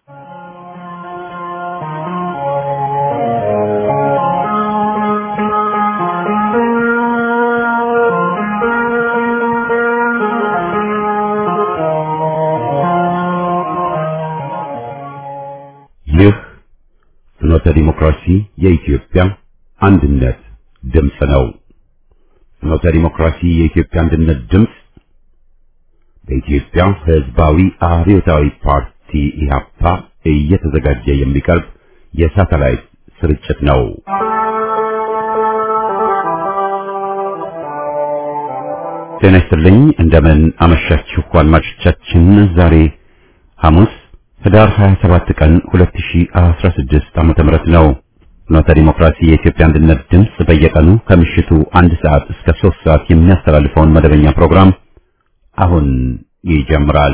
ይህ ፍኖተ ዲሞክራሲ የኢትዮጵያ አንድነት ድምፅ ነው። ፍኖተ ዲሞክራሲ የኢትዮጵያ አንድነት ድምፅ በኢትዮጵያ ሕዝባዊ አብዮታዊ ፓርቲ ኢህአፓ እየተዘጋጀ የሚቀርብ የሳተላይት ስርጭት ነው። ጤና ይስጥልኝ። እንደምን አመሻችሁ አድማጮቻችን። ዛሬ ሐሙስ ህዳር 27 ቀን 2016 ዓመተ ምህረት ነው። ፍኖተ ዲሞክራሲ የኢትዮጵያ አንድነት ድምፅ በየቀኑ ከምሽቱ አንድ ሰዓት እስከ 3 ሰዓት የሚያስተላልፈውን መደበኛ ፕሮግራም አሁን ይጀምራል።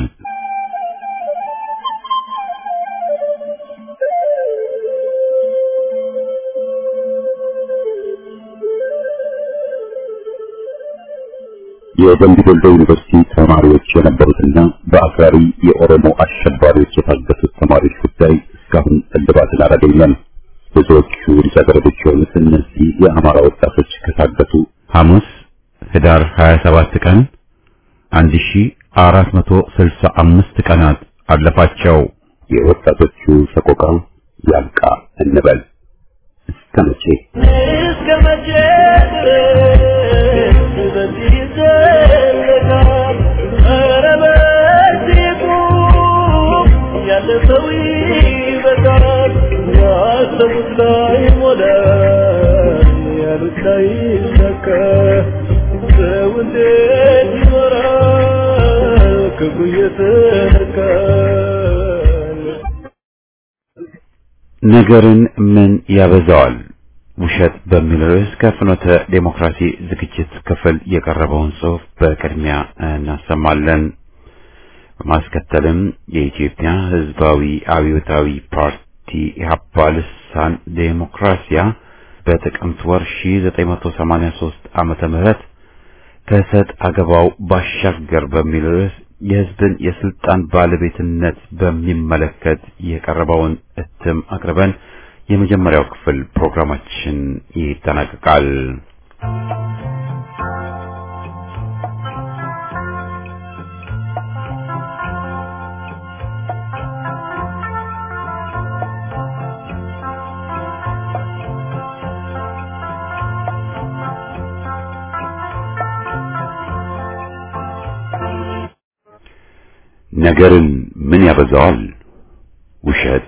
የደምቢ ዶሎ ዩኒቨርሲቲ ተማሪዎች የነበሩትና በአክራሪ የኦሮሞ አሸባሪዎች የታገቱት ተማሪዎች ጉዳይ እስካሁን እልባትን አላገኘም። ብዙዎቹ ልጃገረዶች የሆኑት እነዚህ የአማራ ወጣቶች ከታገቱ ሐሙስ ህዳር 27 ቀን 1465 ቀናት አለፋቸው። የወጣቶቹ ሰቆቃ ያብቃ እንበል። እስከ መቼ እስከ መቼ ድረስ በዚህ ይዘለቃል? ኧረ በዚህ ቁም፣ ያለፈው ይበቃል። ያሰቡት ላይ ሞላ፣ ያሉት ላይ ይሳካ። ሰው እንዴት ይኖራል ክፉ እየተነካል? ነገርን ምን ያበዛዋል? ውሸት በሚል ርዕስ ከፍኖተ ዴሞክራሲ ዝግጅት ክፍል የቀረበውን ጽሑፍ በቅድሚያ እናሰማለን። በማስከተልም የኢትዮጵያ ሕዝባዊ አብዮታዊ ፓርቲ ኢህአፓ ልሳን ዴሞክራሲያ በጥቅምት ወር 1983 ዓመተ ምህረት ከሰጥ አገባው ባሻገር በሚል ርዕስ የሕዝብን የስልጣን ባለቤትነት በሚመለከት የቀረበውን እትም አቅርበን የመጀመሪያው ክፍል ፕሮግራማችን ይጠናቀቃል። ነገርን ምን ያበዛዋል? ውሸት።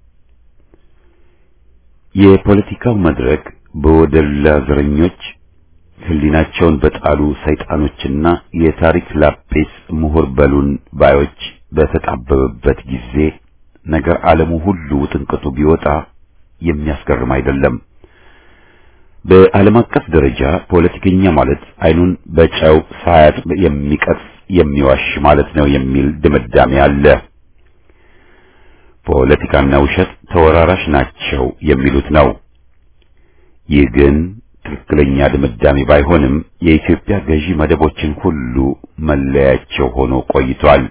የፖለቲካው መድረክ በወደላ ዘረኞች ሕሊናቸውን በጣሉ ሰይጣኖችና የታሪክ ላጲስ ምሁር በሉን ባዮች በተጣበበበት ጊዜ ነገር ዓለሙ ሁሉ ውጥንቅጡ ቢወጣ የሚያስገርም አይደለም። በዓለም አቀፍ ደረጃ ፖለቲከኛ ማለት አይኑን በጨው ሳያጥብ የሚቀጥፍ የሚዋሽ ማለት ነው የሚል ድምዳሜ አለ። ፖለቲካና ውሸት ተወራራሽ ናቸው የሚሉት ነው። ይህ ግን ትክክለኛ ድምዳሜ ባይሆንም የኢትዮጵያ ገዢ መደቦችን ሁሉ መለያቸው ሆኖ ቆይቷል።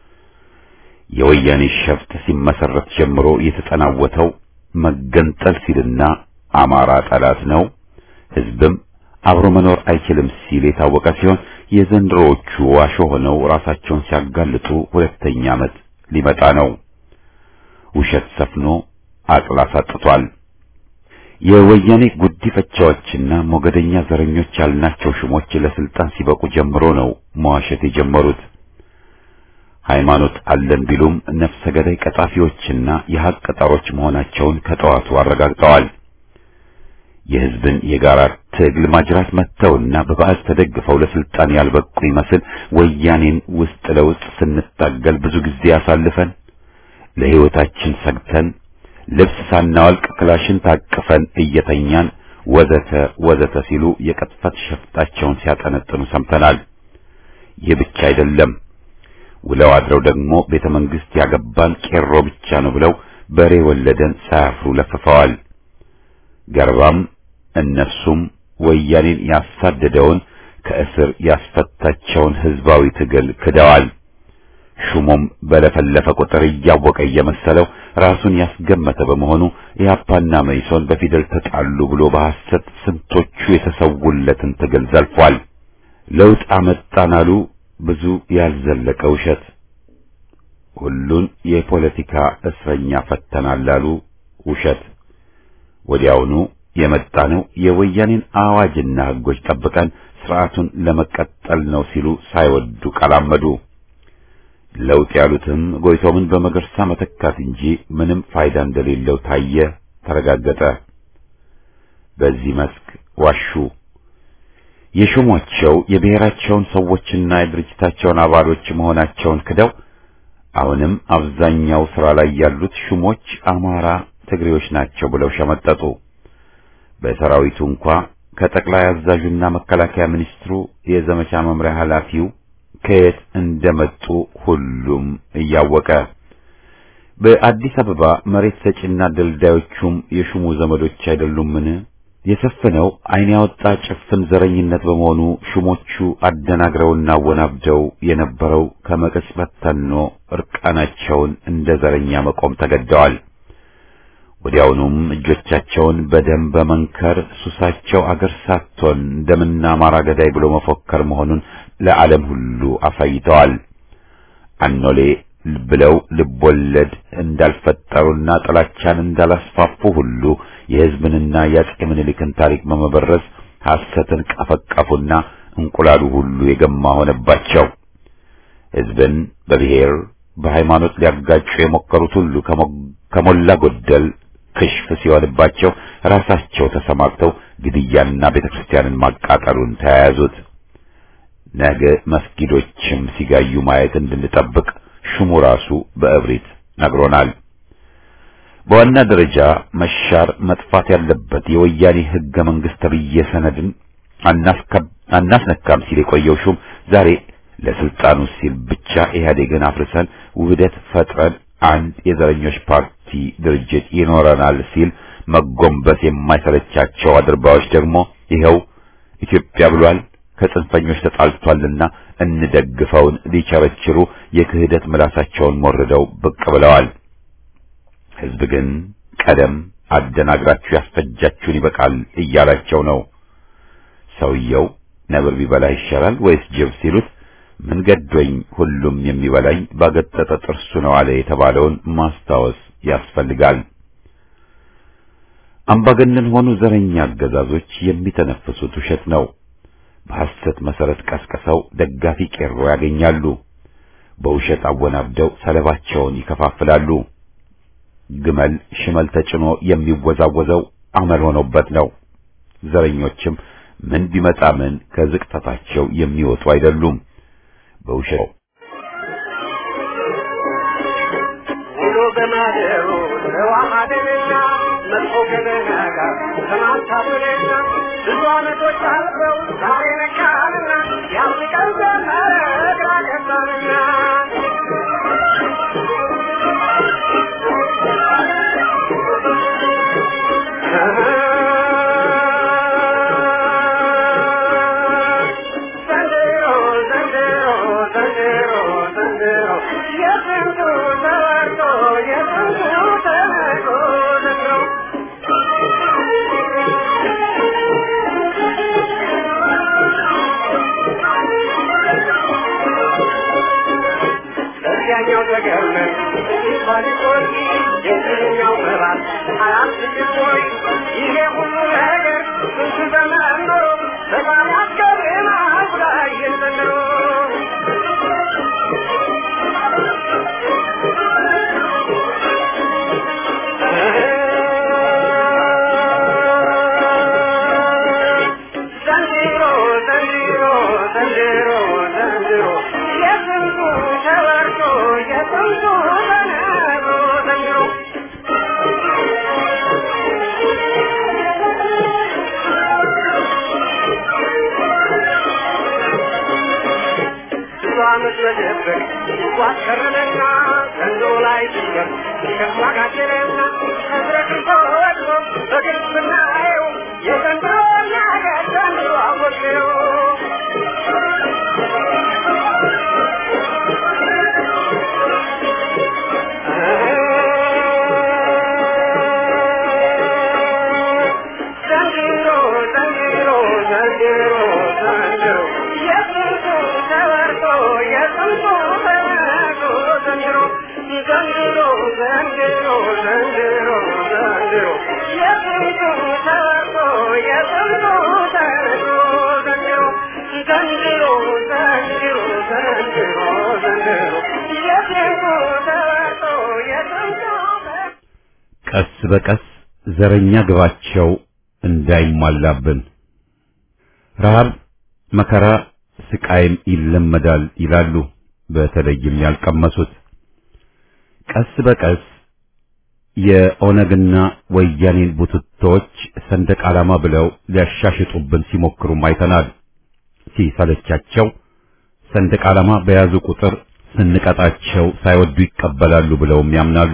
የወያኔ ሸፍጥ ሲመሰረት ጀምሮ የተጠናወተው መገንጠል ሲልና አማራ ጠላት ነው፣ ሕዝብም አብሮ መኖር አይችልም ሲል የታወቀ ሲሆን የዘንድሮዎቹ ዋሾ ሆነው ራሳቸውን ሲያጋልጡ ሁለተኛ ዓመት ሊመጣ ነው። ውሸት ሰፍኖ አቅል አሳጥቷል። የወያኔ ጉዲፈቻዎችና ሞገደኛ ዘረኞች ያልናቸው ሹሞች ለስልጣን ሲበቁ ጀምሮ ነው መዋሸት የጀመሩት። ሃይማኖት አለን ቢሉም ነፍሰ ገዳይ ቀጣፊዎችና የሐቅ ቀጣሮች መሆናቸውን ከጠዋቱ አረጋግጠዋል። የሕዝብን የጋራ ትግል ማጅራት መተውና በባዕድ ተደግፈው ለስልጣን ያልበቁ ይመስል ወያኔን ውስጥ ለውስጥ ስንታገል ብዙ ጊዜ አሳልፈን ለሕይወታችን ሰግተን ልብስ ሳናወልቅ ክላሽን ታቅፈን እየተኛን ወዘተ ወዘተ ሲሉ የቅጥፈት ሸፍጣቸውን ሲያጠነጥኑ ሰምተናል። ይህ ብቻ አይደለም። ውለው አድረው ደግሞ ቤተ መንግሥት ያገባን ቄሮ ብቻ ነው ብለው በሬ ወለደን ሳያፍሩ ለፍፈዋል። ገርባም እነሱም ወያኔን ያሳደደውን ከእስር ያስፈታቸውን ሕዝባዊ ትግል ክደዋል። ሹሙም በለፈለፈ ቁጥር እያወቀ እየመሰለው ራሱን ያስገመተ በመሆኑ ኢህአፓና መኢሶን በፊደል ተጣሉ ብሎ በሐሰት ስንቶቹ የተሰውለትን ትግል ዘልፏል። ለውጥ አመጣን አሉ ብዙ ያልዘለቀ ውሸት። ሁሉን የፖለቲካ እስረኛ ፈተናል አሉ ውሸት። ወዲያውኑ የመጣነው የወያኔን አዋጅና ሕጎች ጠብቀን ስርዓቱን ለመቀጠል ነው ሲሉ ሳይወዱ ቀላመዱ። ለውጥ ያሉትም ጎይቶምን በመገርሳ መተካት እንጂ ምንም ፋይዳ እንደሌለው ታየ፣ ተረጋገጠ። በዚህ መስክ ዋሹ። የሾሟቸው የብሔራቸውን ሰዎችና የድርጅታቸውን አባሎች መሆናቸውን ክደው አሁንም አብዛኛው ስራ ላይ ያሉት ሹሞች አማራ፣ ትግሬዎች ናቸው ብለው ሸመጠጡ። በሰራዊቱ እንኳ ከጠቅላይ አዛዡና መከላከያ ሚኒስትሩ የዘመቻ መምሪያ ኃላፊው ከየት እንደመጡ ሁሉም እያወቀ በአዲስ አበባ መሬት ሰጪና ደልዳዮቹም የሹሙ ዘመዶች አይደሉምን? የሰፈነው ዓይን ያወጣ ጭፍን ዘረኝነት በመሆኑ ሹሞቹ አደናግረውና ወናብደው የነበረው ከመቅጽበት ተኖ እርቃናቸውን እንደ ዘረኛ መቆም ተገደዋል። ወዲያውኑም እጆቻቸውን በደም በመንከር ሱሳቸው አገር ሳትሆን ደምና አማራ ገዳይ ብሎ መፎከር መሆኑን ለዓለም ሁሉ አሳይተዋል። አኖሌ ብለው ልቦለድ እንዳልፈጠሩና ጥላቻን እንዳላስፋፉ ሁሉ የሕዝብንና የአፄ ምኒልክን ታሪክ በመበረዝ ሐሰትን ቀፈቀፉና እንቁላሉ ሁሉ የገማ ሆነባቸው። ሕዝብን በብሔር በሃይማኖት ሊያጋጩ የሞከሩት ሁሉ ከሞላ ጎደል ክሽፍ ሲሆንባቸው ራሳቸው ተሰማርተው ግድያንና ቤተክርስቲያንን ማቃጠሉን ተያያዙት። ነገ መስጊዶችም ሲጋዩ ማየት እንድንጠብቅ ሹሙ ራሱ በእብሪት ነግሮናል። በዋና ደረጃ መሻር መጥፋት ያለበት የወያኔ ሕገ መንግሥት ተብዬ ሰነድን አናስነካም ሲል የቆየው ሹም ዛሬ ለስልጣኑ ሲል ብቻ ኢህአዴግን አፍርሰን ውህደት ፈጥረን አንድ የዘረኞች ፓርቲ ድርጅት ይኖረናል ሲል መጎንበስ የማይሰለቻቸው አድርባዮች ደግሞ ይኸው ኢትዮጵያ ብሏል ከጽንፈኞች ተጣልቷልና እንደግፈውን ሊቸረችሩ የክህደት ምላሳቸውን ሞርደው ብቅ ብለዋል። ሕዝብ ግን ቀደም አደናግራችሁ ያስፈጃችሁን ይበቃል እያላቸው ነው። ሰውየው ነብር ቢበላ ይሻላል ወይስ ጅብ ሲሉት ምን ገዶኝ ሁሉም የሚበላኝ ባገጠጠ ጥርሱ ነው አለ የተባለውን ማስታወስ ያስፈልጋል። አምባገነን ሆኑ ዘረኛ አገዛዞች የሚተነፍሱት ውሸት ነው። በሐሰት መሰረት ቀስቅሰው ደጋፊ ቄሮ ያገኛሉ። በውሸት አወናብደው ሰለባቸውን ይከፋፍላሉ። ግመል ሽመል ተጭኖ የሚወዛወዘው አመል ሆኖበት ነው። ዘረኞችም ምን ቢመጣ ምን ከዝቅጠታቸው የሚወጡ አይደሉም። በውሸት ውሎ በማደሩ ተዋሃደንና መጥፎ ገበና ጋር ተማታብንና ብዙ ዓመቶች አልፈው ዛሬ ነካንና ያፍቀን ዘመረ ግራ ገባንና ዘንድሮ ዘንድሮ ዘንድሮ ዘንድሮ የስንቱ ተወርቶ የስንቱ ተነቆ ዘንድሮ በዚያኛው ተገርመን ባሊቆይ የዚህኛው ምዕራፍ አራት ልቆይ ይሄ ሁሉ ነገር ስንት ዘመን ኖሮ በጣም ያስገርማል ብላየን ዘንድሮ ዘንድሮ ዘንድሮ ዘንድሮ ዘንድሮ የስንቱ ተወርቶ የስንቱ ተነግሮ ዘንድሮ ብዙ ዓመት መደበቅ ዋከረመና ዘንድሮ ላይ ድንገት ከፋ ጋደለና ተዝረክርቶ ወድቆ በግልጽ ብናየው የዘንድሮ ነገር ዘንድሮ አወቅነው ዘንድሮ ዘንድሮ ዘንድሮ ዘንድሮ የስንቱ ተወርቶ የስንቱ ተርቶ ዘንድሮ ዘንድሮ ዘንድሮ ዘንድሮ ዘንድሮ የስንቱ ተወርቶ የስንቱ ቀስ በቀስ ዘረኛ ግባቸው እንዳይሟላብን ረሃብ፣ መከራ፣ ስቃይም ይለመዳል ይላሉ። በተለይም ያልቀመሱት ቀስ በቀስ የኦነግና ወያኔን ቡትቶች ሰንደቅ ዓላማ ብለው ሊያሻሽጡብን ሲሞክሩም አይተናል። ሲሰለቻቸው ሰንደቅ ዓላማ በያዙ ቁጥር ስንቀጣቸው ሳይወዱ ይቀበላሉ ብለውም ያምናሉ።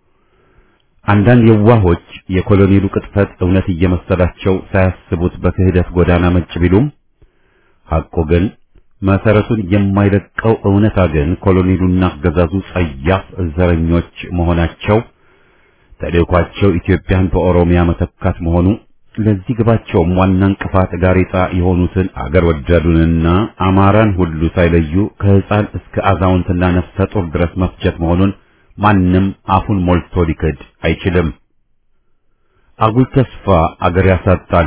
አንዳንድ የዋሆች የኮሎኔሉ ቅጥፈት እውነት እየመሰላቸው ሳያስቡት በክህደት ጎዳና መጭ ቢሉም ሐቁ ግን መሰረቱን የማይለቀው እውነታ ግን ኮሎኔሉና አገዛዙ ጸያፍ ዘረኞች መሆናቸው ተልእኳቸው ኢትዮጵያን በኦሮሚያ መተካት መሆኑ ለዚህ ግባቸውም ዋና እንቅፋት ጋሬጣ የሆኑትን አገር ወዳዱንና አማራን ሁሉ ሳይለዩ ከሕፃን እስከ አዛውንትና ነፍሰ ጡር ድረስ መፍጀት መሆኑን ማንም አፉን ሞልቶ ሊክድ አይችልም። አጉል ተስፋ አገር ያሳጣል።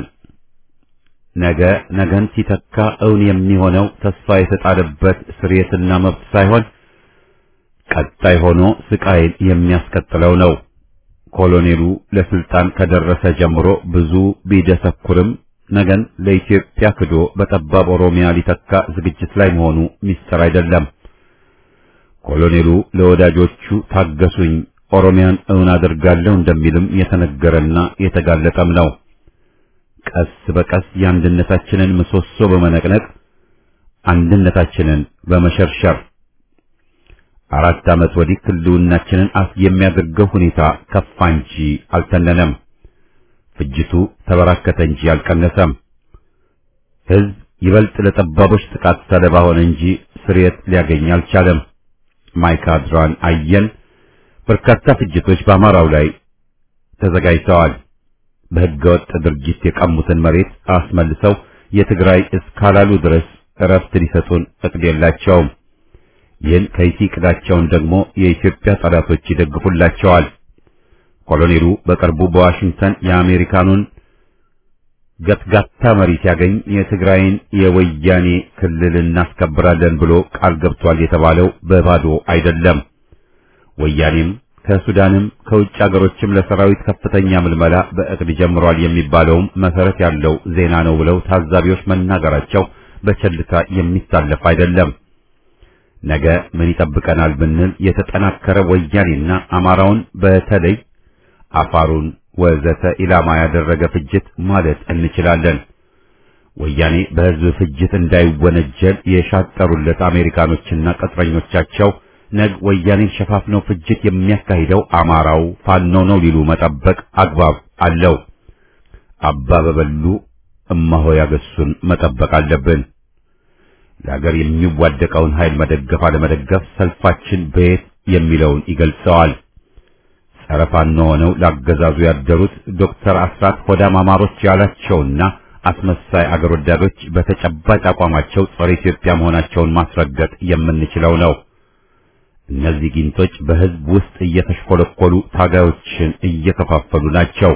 ነገ ነገን ሲተካ እውን የሚሆነው ተስፋ የተጣለበት ስርየትና መብት ሳይሆን ቀጣይ ሆኖ ስቃይን የሚያስከትለው ነው። ኮሎኔሉ ለስልጣን ከደረሰ ጀምሮ ብዙ ቢደሰኩርም ነገን ለኢትዮጵያ ክዶ በጠባብ ኦሮሚያ ሊተካ ዝግጅት ላይ መሆኑ ሚስጥር አይደለም። ኮሎኔሉ ለወዳጆቹ ታገሱኝ፣ ኦሮሚያን እውን አደርጋለሁ እንደሚልም የተነገረና የተጋለጠም ነው። ቀስ በቀስ የአንድነታችንን ምሰሶ በመነቅነቅ አንድነታችንን በመሸርሸር አራት ዓመት ወዲህ ህልውናችንን አፍ የሚያደርገው ሁኔታ ከፋ እንጂ አልተነነም። ፍጅቱ ተበራከተ እንጂ አልቀነሰም። ህዝብ ይበልጥ ለጠባቦች ጥቃት ሰለባ ሆነ እንጂ ስርየት ሊያገኝ አልቻለም። ማይካድራን አየን። በርካታ ፍጅቶች በአማራው ላይ ተዘጋጅተዋል። በህገወጥ ድርጊት የቀሙትን መሬት አስመልሰው የትግራይ እስካላሉ ድረስ እረፍት ሊሰጡን እቅድ የላቸውም። ይህን ከይሲ ቅዳቸውን ደግሞ የኢትዮጵያ ጠላቶች ይደግፉላቸዋል። ኮሎኔሉ በቅርቡ በዋሽንግተን የአሜሪካኑን ገትጋታ መሪ ሲያገኝ የትግራይን የወያኔ ክልል እናስከብራለን ብሎ ቃል ገብቷል የተባለው በባዶ አይደለም። ወያኔም ከሱዳንም ከውጭ አገሮችም ለሰራዊት ከፍተኛ ምልመላ በእቅድ ጀምሯል የሚባለውም መሰረት ያለው ዜና ነው ብለው ታዛቢዎች መናገራቸው በቸልታ የሚታለፍ አይደለም። ነገ ምን ይጠብቀናል ብንል የተጠናከረ ወያኔና አማራውን በተለይ አፋሩን ወዘተ ኢላማ ያደረገ ፍጅት ማለት እንችላለን። ወያኔ በህዝብ ፍጅት እንዳይወነጀል የሻጠሩለት አሜሪካኖችና ቅጥረኞቻቸው ነግ ወያኔን ሸፋፍነው ፍጅት የሚያካሂደው አማራው ፋኖ ነው ሊሉ መጠበቅ አግባብ አለው። አባ በበሉ እማሆ ያገሱን መጠበቅ አለብን። ለሀገር የሚዋደቀውን ኃይል መደገፍ አለመደገፍ ሰልፋችን በየት የሚለውን ይገልጸዋል። ጸረ ፋኖ ሆነው ላገዛዙ ያደሩት ዶክተር አስራት ሆዳም አማሮች ያላቸውና አስመሳይ አገር ወዳዶች በተጨባጭ አቋማቸው ጸረ ኢትዮጵያ መሆናቸውን ማስረገጥ የምንችለው ነው። እነዚህ ጊንቶች በህዝብ ውስጥ እየተሽኮለኮሉ ታጋዮችን እየከፋፈሉ ናቸው።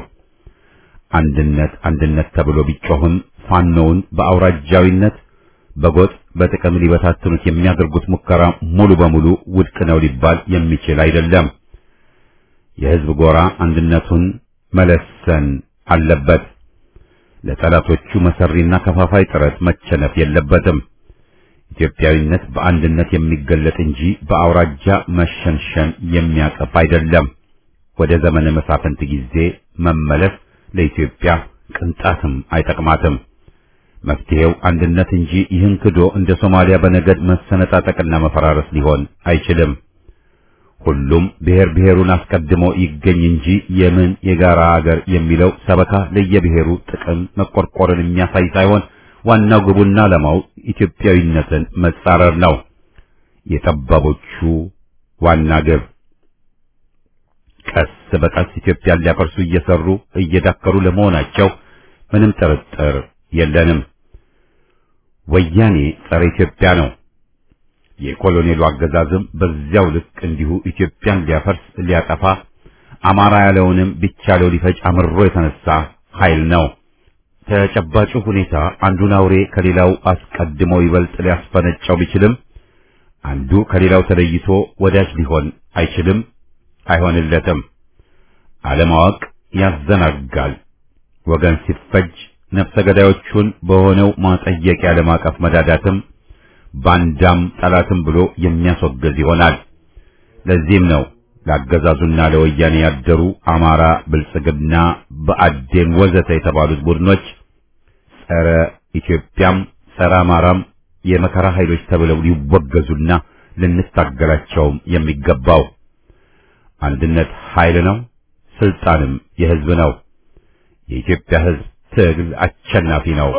አንድነት አንድነት ተብሎ ቢጮህም ፋኖውን በአውራጃዊነት በጎጥ በጥቅም ሊበታትኑት የሚያደርጉት ሙከራ ሙሉ በሙሉ ውድቅ ነው ሊባል የሚችል አይደለም። የህዝብ ጎራ አንድነቱን መለሰን አለበት። ለጠላቶቹ መሰሪና ከፋፋይ ጥረት መቸነፍ የለበትም። ኢትዮጵያዊነት በአንድነት የሚገለጥ እንጂ በአውራጃ መሸንሸን የሚያቀፍ አይደለም። ወደ ዘመነ መሳፍንት ጊዜ መመለስ ለኢትዮጵያ ቅንጣትም አይጠቅማትም። መፍትሄው አንድነት እንጂ ይህን ክዶ እንደ ሶማሊያ በነገድ መሰነጣጠቅና መፈራረስ ሊሆን አይችልም። ሁሉም ብሔር ብሔሩን አስቀድሞ ይገኝ እንጂ የምን የጋራ አገር የሚለው ሰበካ ለየብሔሩ ጥቅም መቆርቆርን የሚያሳይ ሳይሆን ዋናው ግቡና ዓላማው ኢትዮጵያዊነትን መጻረር ነው። የጠባቦቹ ዋና ግብ ቀስ በቀስ ኢትዮጵያን ሊያፈርሱ እየሰሩ እየዳከሩ ለመሆናቸው ምንም ጥርጥር የለንም። ወያኔ ጸረ ኢትዮጵያ ነው። የኮሎኔሉ አገዛዝም በዚያው ልክ እንዲሁ ኢትዮጵያን ሊያፈርስ ሊያጠፋ አማራ ያለውንም ቢቻለው ሊፈጭ አምሮ የተነሳ ኃይል ነው። ተጨባጩ ሁኔታ አንዱን አውሬ ከሌላው አስቀድሞ ይበልጥ ሊያስፈነጫው ቢችልም አንዱ ከሌላው ተለይቶ ወዳጅ ሊሆን አይችልም፣ አይሆንለትም። አለማወቅ ያዘናጋል። ወገን ሲፈጅ ነፍሰ ገዳዮቹን በሆነው ማጠየቂያ ለማቀፍ መዳዳትም ባንዳም ጠላትም ብሎ የሚያስወግዝ ይሆናል። ለዚህም ነው ለአገዛዙና ለወያኔ ያደሩ አማራ፣ ብልጽግና፣ በአዴን ወዘተ የተባሉት ቡድኖች ጸረ ኢትዮጵያም ጸረ አማራም የመከራ ኃይሎች ተብለው ሊወገዙና ልንታገላቸውም የሚገባው። አንድነት ኃይል ነው፣ ስልጣንም የህዝብ ነው። የኢትዮጵያ ህዝብ ትግል አሸናፊ ነው።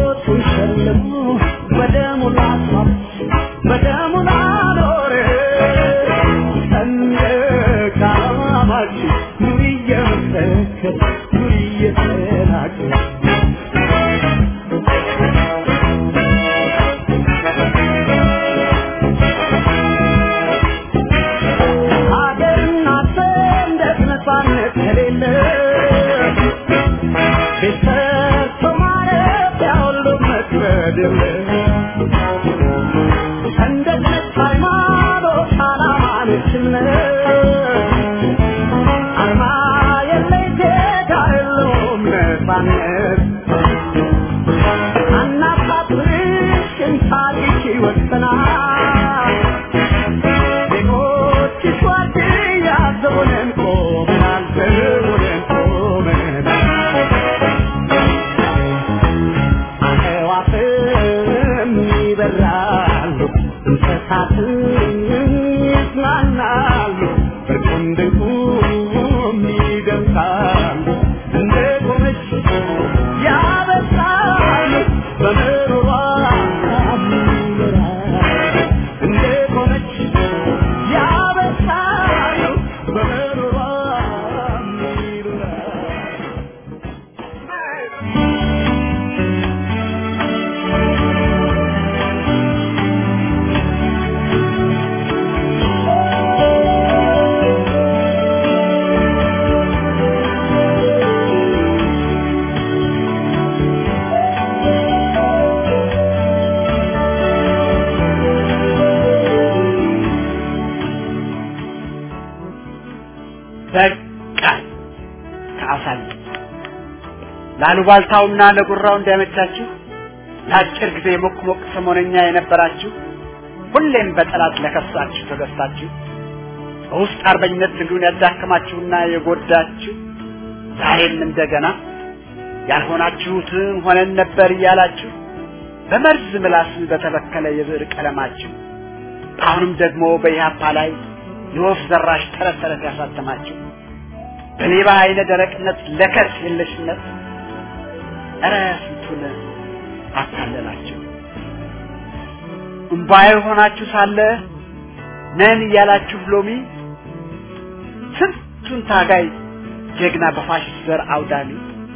በቃ ከአሳል ላሉባልታውና ለጉራው እንዳይመቻችሁ ለአጭር ጊዜ ሞቅ ሞቅ ሰሞነኛ የነበራችሁ ሁሌም በጠላት ለከሳችሁ ተገዝታችሁ በውስጥ አርበኝነት ትግሉን ያዳከማችሁና የጎዳችሁ ዛሬም እንደገና ያልሆናችሁትን ሆነን ነበር እያላችሁ በመርዝ ምላስ በተበከለ የብዕር ቀለማችሁ አሁንም ደግሞ በኢህአፓ ላይ የወፍ ዘራሽ ተረት ተረት ያሳተማችሁ በሌባ አይነ ደረቅነት ለከት የለሽነት እረ ስንቱን አታለላችሁ። እምባዬ ሆናችሁ ሳለ ነን እያላችሁ ሎሚ ስንቱን ታጋይ ጀግና በፋሽስት ዘር አውዳሚ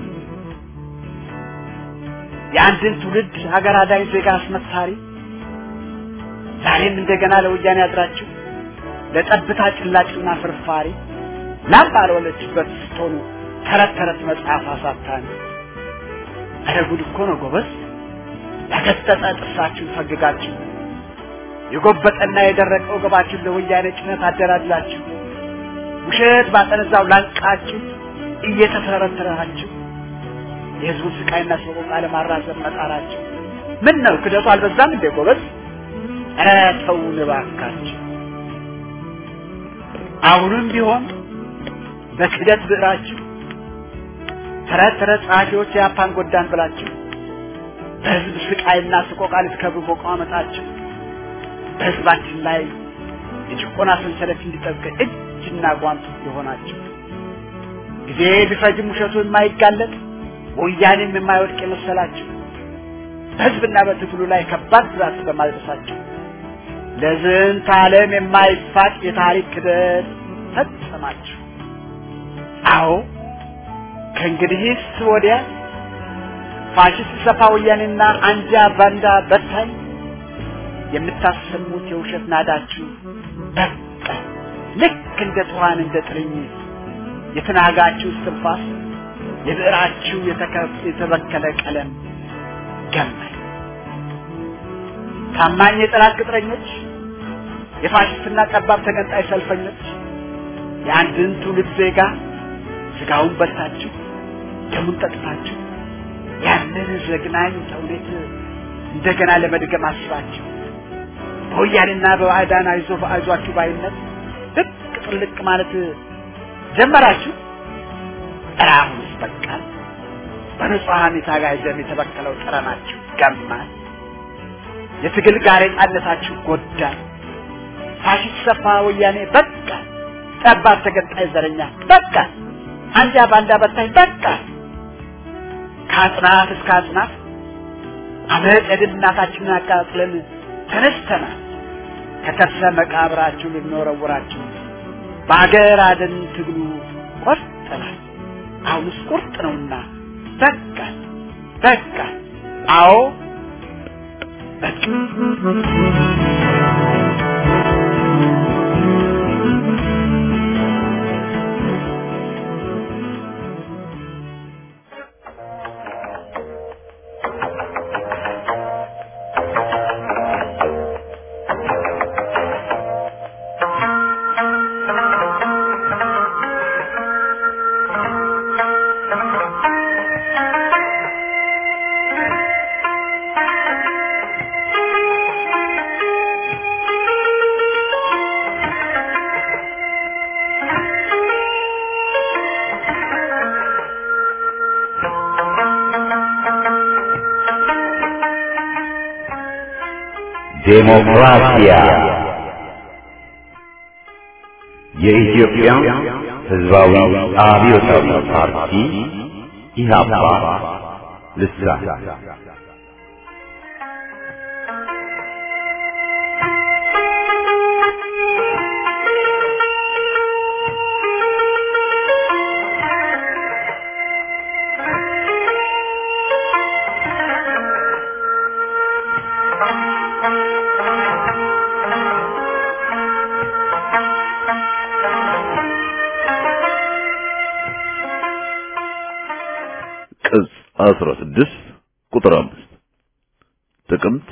የአንድን ትውልድ ሀገር አዳኝ ዜጋ አስመሳሪ ዛሬም እንደገና ለወያኔ ያድራችሁ ለጠብታ ጭላጭና ፍርፋሪ ላም ባልወለችበት ስትሆኑ ተረት ተረት መጽሐፍ አሳታሚ ኧረ ጉድ እኮ ነው ጎበዝ ያገጠጠ ጥርሳችሁን ፈግጋችሁ የጎበጠና የደረቀ ወገባችሁን ለወያኔ ጭነት አደላድላችሁ ውሸት ባጠነዛው ላንቃችሁ እየተተረተራችሁ የህዝቡን ስቃይና ሰቆቃ ለማራዘም መጣራችሁ ምን ነው ክደቱ አልበዛም እንዴ ጎበዝ ኧረ ተውን እባካችሁ አሁንም ቢሆን በክደት ብዕራችሁ ተረት ተረት ጸሐፊዎች የአፓን ጎዳን ብላችሁ በህዝብ ስቃይና ስቆቃ ልትከብሩ መቋመጣችሁ በህዝባችን ላይ የጭቆና ሰንሰለት እንዲጠብቅ እጅና ጓንት የሆናችሁ ጊዜ ቢፈጅም ውሸቱ የማይጋለጥ ወያኔም የማይወድቅ የመሰላችሁ በህዝብና በትግሉ ላይ ከባድ ጉዳት በማድረሳችሁ ለዝንተ ዓለም የማይፋቅ የታሪክ ክደት ፈጸማችሁ። አዎ ከእንግዲህስ ወዲያ ፋሽስት ሰፋ ወያኔና አንጃ ባንዳ በታኝ የምታሰሙት የውሸት ናዳችሁ በቃ ልክ እንደ ትኋን እንደ ጥርኝ የተናጋችሁ እስትንፋስ የብዕራችሁ የተበከለ ቀለም ገመል ታማኝ የጠላት ቅጥረኞች የፋሽስትና ጠባብ ተገንጣይ ሰልፈኞች የአንድን ትውልድ ዜጋ ስጋውን በልታችሁ ደሙን ጠጥታችሁ ያንን ዘግናኝ ተውኔት እንደገና ለመድገም አስባችሁ በወያኔና በባዕዳን አይዞ አይዟችሁ ባይነት ልቅ ጥልቅ ማለት ጀመራችሁ። ጠራሁንስ በቃል በንጹሐን የታጋይ ደም የተበከለው ጠረናችሁ ገማል። የትግል ጋሬጣነታችሁ ጎዳል። ፋሽስት ሰፋ ወያኔ በቃ፣ ጠባብ ተገንጣይ ዘረኛ በቃ፣ አንጃ ባንዳ በታኝ በቃ። ከአጽናፍ እስከ አጽናፍ አመፅ የድል እናታችንን አቃጥለን ተነስተናል። ከከርሰ መቃብራችሁ ልንወረውራችሁ በአገር አደን ትግሉ ቆርጠናል። አሁንስ ቁርጥ ነውና በቃ በቃ፣ አዎ በቃ። ዴሞክራሲያ የኢትዮጵያ ሕዝባዊ አብዮታዊ ፓርቲ ኢህአፓ ልሳን ቅጽ 16 ቁጥር 5 ጥቅምት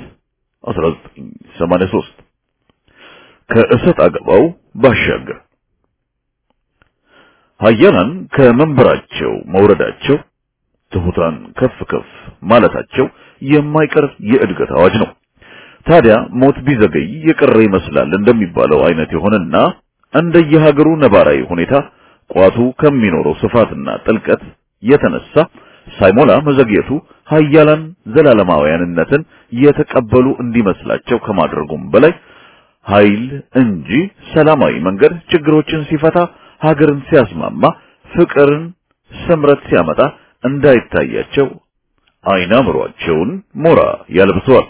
1983 ከእሰጥ አገባው ባሻገር ሀያላን ከመንበራቸው መውረዳቸው ትሑታን ከፍ ከፍ ማለታቸው የማይቀር የእድገት አዋጅ ነው። ታዲያ ሞት ቢዘገይ የቀረ ይመስላል እንደሚባለው አይነት የሆነና እንደየሀገሩ ነባራዊ ሁኔታ ቋቱ ከሚኖረው ስፋትና ጥልቀት የተነሳ ሳይሞላ መዘግየቱ ሀያላን ዘላለማውያንነትን የተቀበሉ እንዲመስላቸው ከማድረጉም በላይ ኃይል እንጂ ሰላማዊ መንገድ ችግሮችን ሲፈታ ሀገርን ሲያስማማ ፍቅርን ስምረት ሲያመጣ እንዳይታያቸው አይናምሯቸውን ሞራ ያለብሰዋል።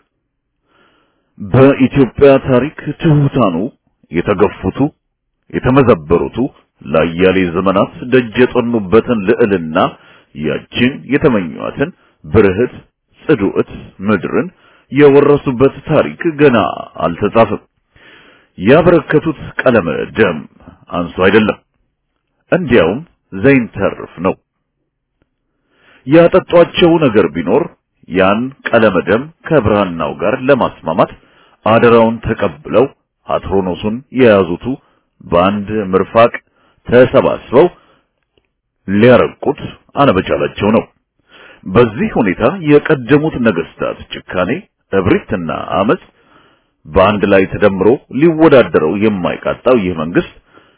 በኢትዮጵያ ታሪክ ትሑታኑ የተገፉቱ የተመዘበሩቱ ለአያሌ ዘመናት ደጅ የጠኑበትን ልዕልና ያችን የተመኟትን ብርህት ጽዱዕት ምድርን የወረሱበት ታሪክ ገና አልተጻፈም። ያበረከቱት ቀለመ ደም አንሱ አይደለም፣ እንዲያውም ዘይንተርፍ ነው። ያጠጧቸው ነገር ቢኖር ያን ቀለመ ደም ከብራናው ጋር ለማስማማት አደራውን ተቀብለው አትሮኖሱን የያዙቱ በአንድ ምርፋቅ ተሰባስበው ሊያረቁት አለመቻላቸው ነው። በዚህ ሁኔታ የቀደሙት ነገስታት ጭካኔ፣ እብሪትና አመጽ በአንድ ላይ ተደምሮ ሊወዳደረው የማይቃጣው ይህ መንግስት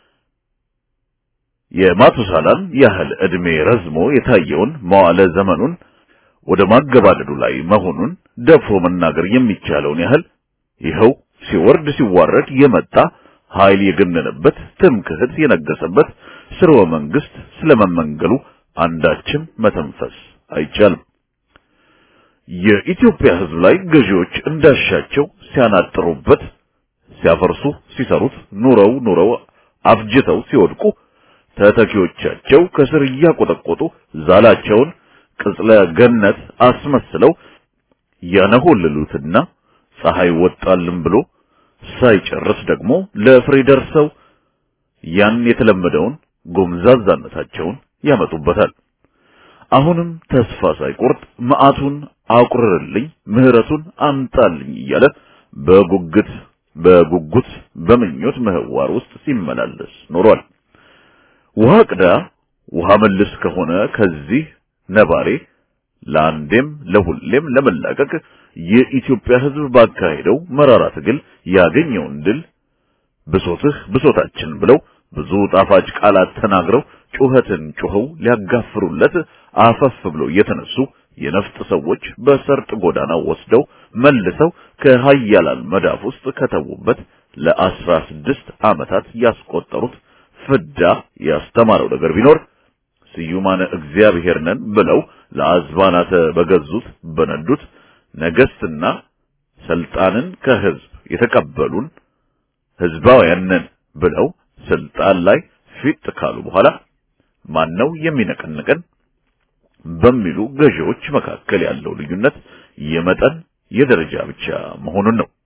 የማቱሳላን ያህል ዕድሜ ረዝሞ የታየውን መዋለ ዘመኑን ወደ ማገባደዱ ላይ መሆኑን ደፍሮ መናገር የሚቻለውን ያህል ይኸው ሲወርድ ሲዋረድ የመጣ ኃይል የገነነበት ትምክህት የነገሰበት ስርወ መንግስት ስለመመንገሉ አንዳችም መተንፈስ አይቻልም። የኢትዮጵያ ሕዝብ ላይ ገዢዎች እንዳሻቸው ሲያናጥሩበት፣ ሲያፈርሱ፣ ሲሰሩት ኑረው ኑረው አፍጅተው ሲወድቁ ተተኪዎቻቸው ከስር እያቆጠቆጡ ዛላቸውን ቅጽለ ገነት አስመስለው ያነሆልሉትና ፀሐይ ወጣልን ብሎ ሳይጨርስ ደግሞ ለፍሬ ደርሰው ያን የተለመደውን ጎምዛዛነታቸውን ያመጡበታል። አሁንም ተስፋ ሳይቆርጥ መዓቱን አቁርርልኝ፣ ምህረቱን አምጣልኝ እያለ በጉጉት በጉጉት በምኞት ምህዋር ውስጥ ሲመላለስ ኖሯል። ውሃ ቅዳ ውሃ መልስ ከሆነ ከዚህ ነባሬ ለአንዴም ለሁሌም ለመላቀቅ የኢትዮጵያ ሕዝብ ባካሄደው መራራ ትግል ያገኘውን ድል ብሶትህ ብሶታችን ብለው ብዙ ጣፋጭ ቃላት ተናግረው ጩኸትን ጩኸው ሊያጋፍሩለት አፈፍ ብለው የተነሱ የነፍጥ ሰዎች በሰርጥ ጎዳና ወስደው መልሰው ከሀያላን መዳፍ ውስጥ ከተዉበት ለአስራ ስድስት ዓመታት ያስቆጠሩት ፍዳ ያስተማረው ነገር ቢኖር ስዩማነ እግዚአብሔር ነን ብለው ለአዝባናተ በገዙት በነዱት ነገስትና ስልጣንን ከህዝብ የተቀበሉን ህዝባውያን ነን ብለው ስልጣን ላይ ፊት ካሉ በኋላ ማነው የሚነቀንቀን በሚሉ ገዢዎች መካከል ያለው ልዩነት የመጠን የደረጃ ብቻ መሆኑን ነው።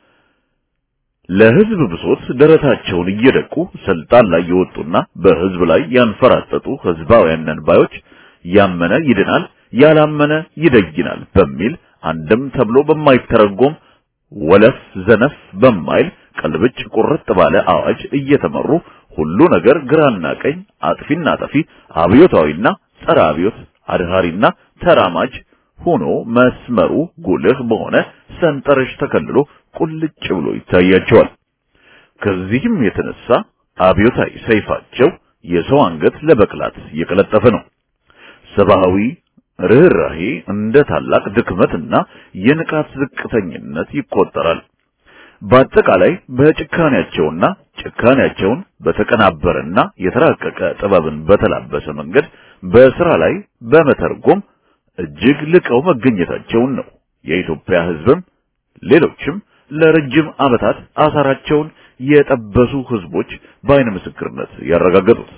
ለህዝብ ብሶት ደረታቸውን እየደቁ ስልጣን ላይ የወጡና በህዝብ ላይ ያንፈራጠጡ ህዝባውያን ነን ባዮች ያመነ ይድናል፣ ያላመነ ይደይናል በሚል አንድም ተብሎ በማይተረጎም ወለፍ ዘነፍ በማይል ቀልብጭ ቁርጥ ባለ አዋጅ እየተመሩ ሁሉ ነገር ግራና ቀኝ፣ አጥፊና ጠፊ፣ አብዮታዊና ጸረ አብዮት፣ አድሃሪና ተራማጅ ሆኖ መስመሩ ጉልህ በሆነ ሰንጠረዥ ተከልሎ ቁልጭ ብሎ ይታያቸዋል። ከዚህም የተነሳ አብዮታዊ ሰይፋቸው የሰው አንገት ለበቅላት እየቀለጠፈ ነው። ሰብአዊ ርኅራሄ እንደ ታላቅ ድክመትና የንቃት ዝቅተኝነት ይቆጠራል። በአጠቃላይ በጭካኔያቸውና ጭካኔያቸውን በተቀናበረና የተራቀቀ ጥበብን በተላበሰ መንገድ በስራ ላይ በመተርጎም እጅግ ልቀው መገኘታቸውን ነው የኢትዮጵያ ሕዝብም ሌሎችም ለረጅም ዓመታት አሳራቸውን የጠበሱ ሕዝቦች በአይነ ምስክርነት ያረጋገጡት።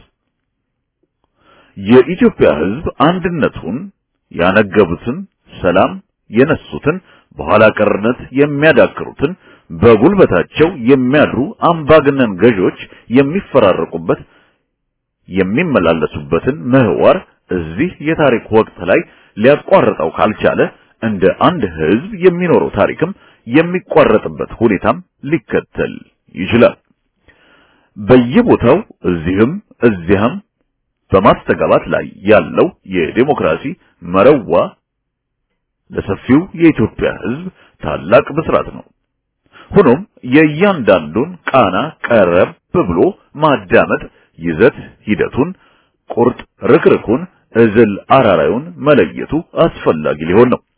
የኢትዮጵያ ሕዝብ አንድነቱን ያነገቡትን፣ ሰላም የነሱትን፣ በኋላ ቀርነት የሚያዳክሩትን፣ በጉልበታቸው የሚያድሩ አምባገነን ገዢዎች የሚፈራረቁበት የሚመላለሱበትን ምህዋር እዚህ የታሪክ ወቅት ላይ ሊያቋርጠው ካልቻለ እንደ አንድ ህዝብ የሚኖረው ታሪክም የሚቋረጥበት ሁኔታም ሊከተል ይችላል። በየቦታው እዚህም እዚያም በማስተጋባት ላይ ያለው የዴሞክራሲ መረዋ ለሰፊው የኢትዮጵያ ህዝብ ታላቅ ብስራት ነው። ሆኖም የእያንዳንዱን ቃና ቀረብ ብሎ ማዳመጥ ይዘት ሂደቱን፣ ቁርጥ ርክርኩን፣ እዝል አራራዩን መለየቱ አስፈላጊ ሊሆን ነው።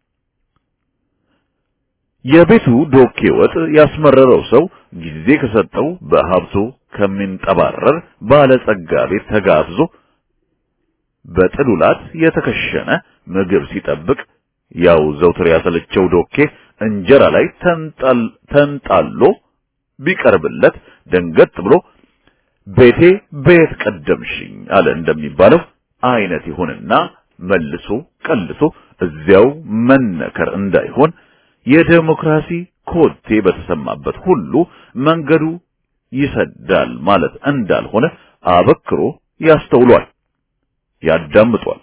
የቤቱ ዶኬ ወጥ ያስመረረው ሰው ጊዜ ከሰጠው በሀብቱ ከሚንጠባረር ባለጸጋ ቤት ተጋብዞ በጥሉላት የተከሸነ ምግብ ሲጠብቅ ያው ዘውትር ያሰለቸው ዶኬ እንጀራ ላይ ተንጣሎ ቢቀርብለት ደንገጥ ብሎ ቤቴ ቤት ቀደምሽኝ አለ እንደሚባለው አይነት ይሁንና መልሶ ቀልሶ እዚያው መነከር እንዳይሆን የዴሞክራሲ ኮቴ በተሰማበት ሁሉ መንገዱ ይሰዳል ማለት እንዳልሆነ አበክሮ ያስተውሏል፣ ያዳምጧል።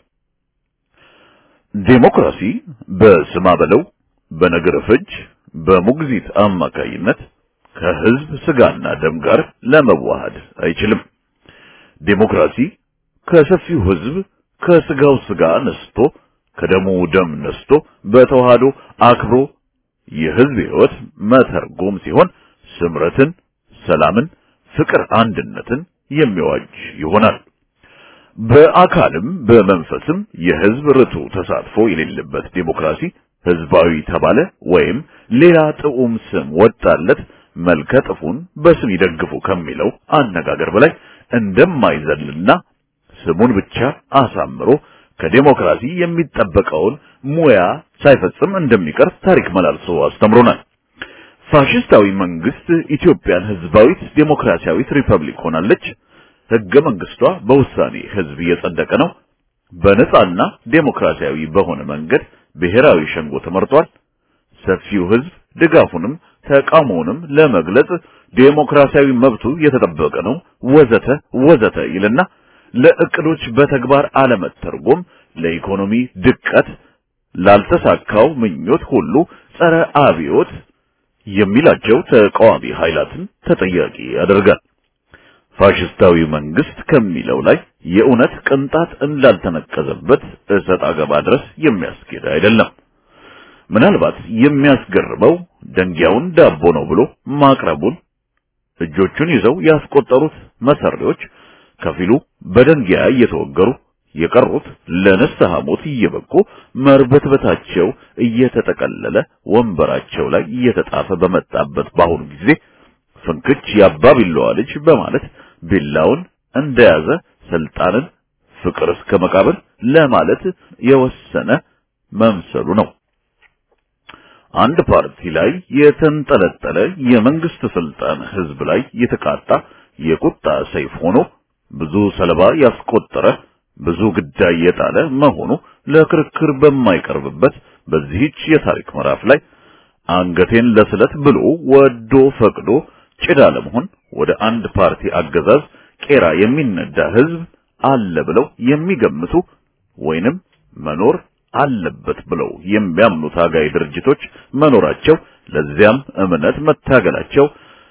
ዴሞክራሲ በስማ በለው በነገር ፍጅ በሙግዚት አማካይነት ከህዝብ ስጋና ደም ጋር ለመዋሃድ አይችልም። ዴሞክራሲ ከሰፊው ህዝብ ከስጋው ስጋ ነስቶ ከደሙ ደም ነስቶ በተዋህዶ አክብሮ የህዝብ ህይወት መተርጎም ሲሆን ስምረትን፣ ሰላምን፣ ፍቅር፣ አንድነትን የሚዋጅ ይሆናል። በአካልም በመንፈስም የህዝብ ርቱ ተሳትፎ የሌለበት ዴሞክራሲ ህዝባዊ ተባለ ወይም ሌላ ጥዑም ስም ወጣለት መልከ ጥፉን በስም ይደግፉ ከሚለው አነጋገር በላይ እንደማይዘልና ስሙን ብቻ አሳምሮ ከዴሞክራሲ የሚጠበቀውን ሙያ ሳይፈጽም እንደሚቀር ታሪክ መላልሶ አስተምሮናል። ፋሽስታዊ መንግስት ኢትዮጵያን ህዝባዊት ዴሞክራሲያዊት ሪፐብሊክ ሆናለች። ህገ መንግስቷ በውሳኔ ህዝብ እየጸደቀ ነው። በነጻና ዴሞክራሲያዊ በሆነ መንገድ ብሔራዊ ሸንጎ ተመርጧል። ሰፊው ህዝብ ድጋፉንም ተቃውሞውንም ለመግለጽ ዴሞክራሲያዊ መብቱ የተጠበቀ ነው ወዘተ ወዘተ ይልና ለእቅዶች በተግባር አለመተርጎም ለኢኮኖሚ ድቀት ላልተሳካው ምኞት ሁሉ ጸረ አብዮት የሚላቸው ተቃዋሚ ኃይላትን ተጠያቂ ያደርጋል። ፋሽስታዊ መንግስት ከሚለው ላይ የእውነት ቅንጣት እንዳልተነቀዘበት እሰጥ አገባ ድረስ የሚያስኬድ አይደለም። ምናልባት የሚያስገርመው ደንጊያውን ዳቦ ነው ብሎ ማቅረቡን እጆቹን ይዘው ያስቆጠሩት መሰሪዎች ከፊሉ በደንጊያ እየተወገሩ የቀሩት ለንስሐ ሞት እየበቁ መርበትበታቸው እየተጠቀለለ ወንበራቸው ላይ እየተጣፈ በመጣበት በአሁኑ ጊዜ ፍንክች ያባቢለዋ ልጅ በማለት ቢላውን እንደያዘ ስልጣንን ፍቅር እስከ መቃብር ለማለት የወሰነ መምሰሉ ነው። አንድ ፓርቲ ላይ የተንጠለጠለ የመንግስት ስልጣን ህዝብ ላይ የተቃጣ የቁጣ ሰይፍ ሆኖ ብዙ ሰለባ ያስቆጠረ ብዙ ግዳይ የጣለ መሆኑ ለክርክር በማይቀርብበት በዚህች የታሪክ ምዕራፍ ላይ አንገቴን ለስለት ብሎ ወዶ ፈቅዶ ጭዳ ለመሆን ወደ አንድ ፓርቲ አገዛዝ ቄራ የሚነዳ ህዝብ አለ ብለው የሚገምቱ ወይንም መኖር አለበት ብለው የሚያምኑ ታጋይ ድርጅቶች መኖራቸው ለዚያም እምነት መታገላቸው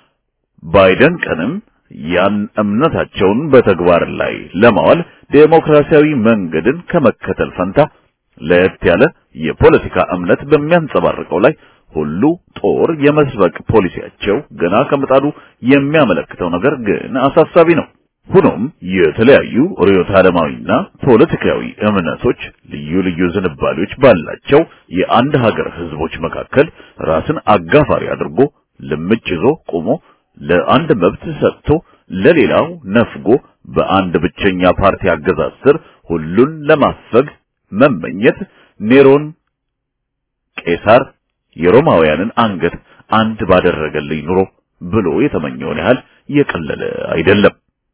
ባይደንቀንም ያን እምነታቸውን በተግባር ላይ ለማዋል ዴሞክራሲያዊ መንገድን ከመከተል ፈንታ ለየት ያለ የፖለቲካ እምነት በሚያንጸባርቀው ላይ ሁሉ ጦር የመስበቅ ፖሊሲያቸው ገና ከምጣዱ የሚያመለክተው ነገር ግን አሳሳቢ ነው። ሆኖም የተለያዩ ርዕዮተ ዓለማዊና ፖለቲካዊ እምነቶች ልዩ ልዩ ዝንባሌዎች ባላቸው የአንድ ሀገር ህዝቦች መካከል ራስን አጋፋሪ አድርጎ ልምጭ ይዞ ቆሞ ለአንድ መብት ሰጥቶ ለሌላው ነፍጎ በአንድ ብቸኛ ፓርቲ አገዛዝ ስር ሁሉን ለማፈግ መመኘት ኔሮን ቄሳር የሮማውያንን አንገት አንድ ባደረገልኝ ኑሮ ብሎ የተመኘውን ያህል የቀለለ አይደለም።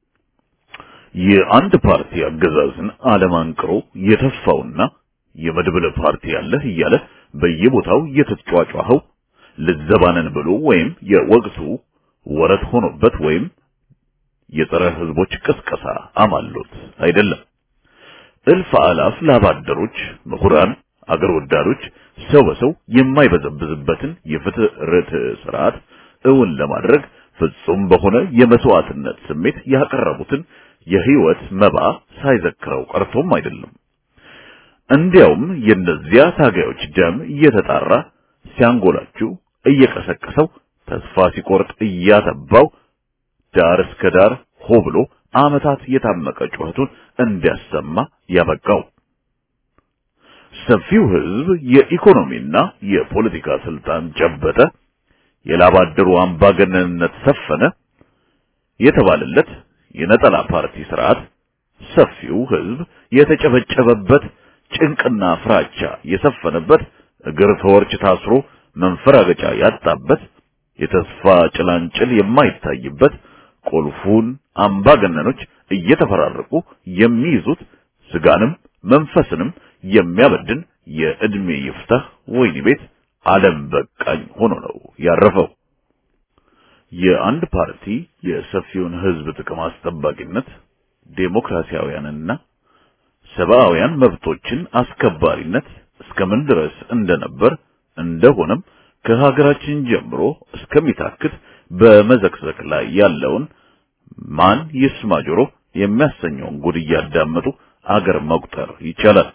የአንድ ፓርቲ አገዛዝን አለማንቅሮ የተፋውና የመድብለ ፓርቲ ያለህ እያለ በየቦታው የተጫጫኸው ልዘባነን ብሎ ወይም የወቅቱ ወረት ሆኖበት ወይም የጸረ ህዝቦች ቅስቀሳ አማሎት አይደለም። እልፍ አላፍ ላባደሮች፣ ምሁራን፣ አገር ወዳዶች ሰው በሰው የማይበዘብዝበትን የፍትህ ርትዕ ስርዓት እውን ለማድረግ ፍጹም በሆነ የመስዋዕትነት ስሜት ያቀረቡትን የህይወት መባ ሳይዘክረው ቀርቶም አይደለም። እንዲያውም የእነዚያ ታጋዮች ደም እየተጣራ ሲያንጎላችሁ እየቀሰቀሰው ተስፋ ሲቆርጥ እያተባው ዳር እስከ ዳር ሆ ብሎ ዓመታት የታመቀ ጩኸቱን እንዲያሰማ ያበቃው ሰፊው ህዝብ የኢኮኖሚና የፖለቲካ ስልጣን ጨበጠ፣ የላባደሩ አምባገነንነት ሰፈነ የተባለለት የነጠላ ፓርቲ ስርዓት ሰፊው ህዝብ የተጨበጨበበት ጭንቅና ፍራቻ የሰፈነበት እግር ተወርች ታስሮ መንፈራገጫ ያጣበት የተስፋ ጭላንጭል የማይታይበት ቁልፉን አምባገነኖች እየተፈራረቁ የሚይዙት ስጋንም መንፈስንም የሚያበድን የእድሜ ይፍታህ ወይኒ ቤት ዓለም በቃኝ ሆኖ ነው ያረፈው። የአንድ ፓርቲ የሰፊውን ህዝብ ጥቅም አስጠባቂነት ዴሞክራሲያውያንና ሰብአውያን መብቶችን አስከባሪነት እስከምን ድረስ እንደነበር እንደሆነም ከሀገራችን ጀምሮ እስከሚታክት በመዘክዘክ ላይ ያለውን ማን ይስማ ጆሮ የሚያሰኘውን ጉድ እያዳመጡ አገር መቁጠር ይቻላል።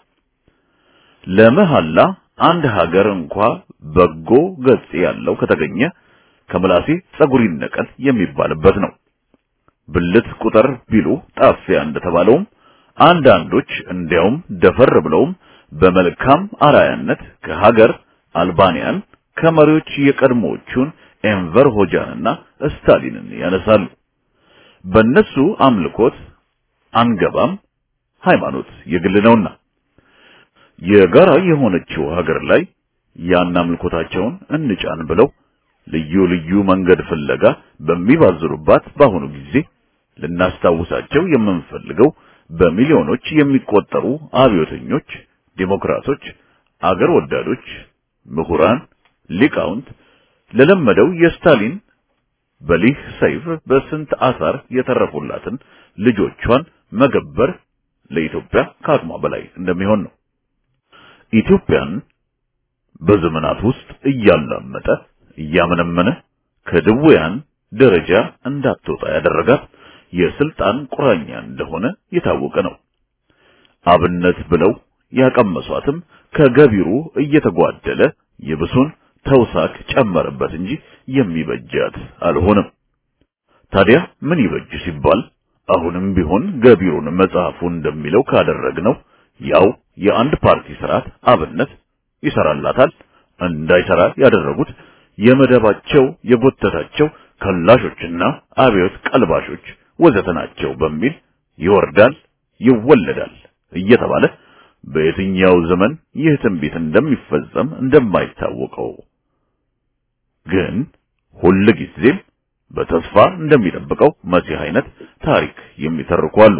ለመሐላ አንድ ሀገር እንኳ በጎ ገጽ ያለው ከተገኘ ከምላሴ ጸጉር ይነቀል የሚባልበት ነው። ብልት ቁጥር ቢሉ ጣፊያ እንደተባለውም አንዳንዶች እንዲያውም ደፈር ብለውም በመልካም አራያነት ከሀገር አልባንያን ከመሪዎች የቀድሞዎቹን ኤንቨር ሆጃንና ስታሊንን ያነሳሉ። በእነሱ አምልኮት አንገባም፣ ሃይማኖት የግል ነውና የጋራ የሆነችው ሀገር ላይ ያን አምልኮታቸውን እንጫን ብለው ልዩ ልዩ መንገድ ፍለጋ በሚባዝሩባት በአሁኑ ጊዜ ልናስታውሳቸው የምንፈልገው በሚሊዮኖች የሚቆጠሩ አብዮተኞች፣ ዴሞክራቶች፣ አገር ወዳዶች፣ ምሁራን፣ ሊቃውንት፣ ለለመደው የስታሊን በሊህ ሰይፍ በስንት አሳር የተረፉላትን ልጆቿን መገበር ለኢትዮጵያ ከአቅሟ በላይ እንደሚሆን ነው። ኢትዮጵያን በዘመናት ውስጥ እያላመጠ እያመነመነ ከድውያን ደረጃ እንዳትወጣ ያደረጋት የስልጣን ቁራኛ እንደሆነ የታወቀ ነው። አብነት ብለው ያቀመሷትም ከገቢሩ እየተጓደለ የብሱን ተውሳክ ጨመረበት እንጂ የሚበጃት አልሆነም። ታዲያ ምን ይበጅ ሲባል አሁንም ቢሆን ገቢሩን መጽሐፉ እንደሚለው ካደረግነው ያው የአንድ ፓርቲ ስርዓት አብነት ይሰራላታል። እንዳይሰራ ያደረጉት የመደባቸው የጎተታቸው ከላሾችና አብዮት ቀልባሾች ወዘተ ናቸው በሚል ይወርዳል ይወለዳል እየተባለ በየትኛው ዘመን ይህ ትንቢት እንደሚፈጸም እንደማይታወቀው ግን ሁል ጊዜም በተስፋ እንደሚጠብቀው መሲህ አይነት ታሪክ የሚተርኩ አሉ።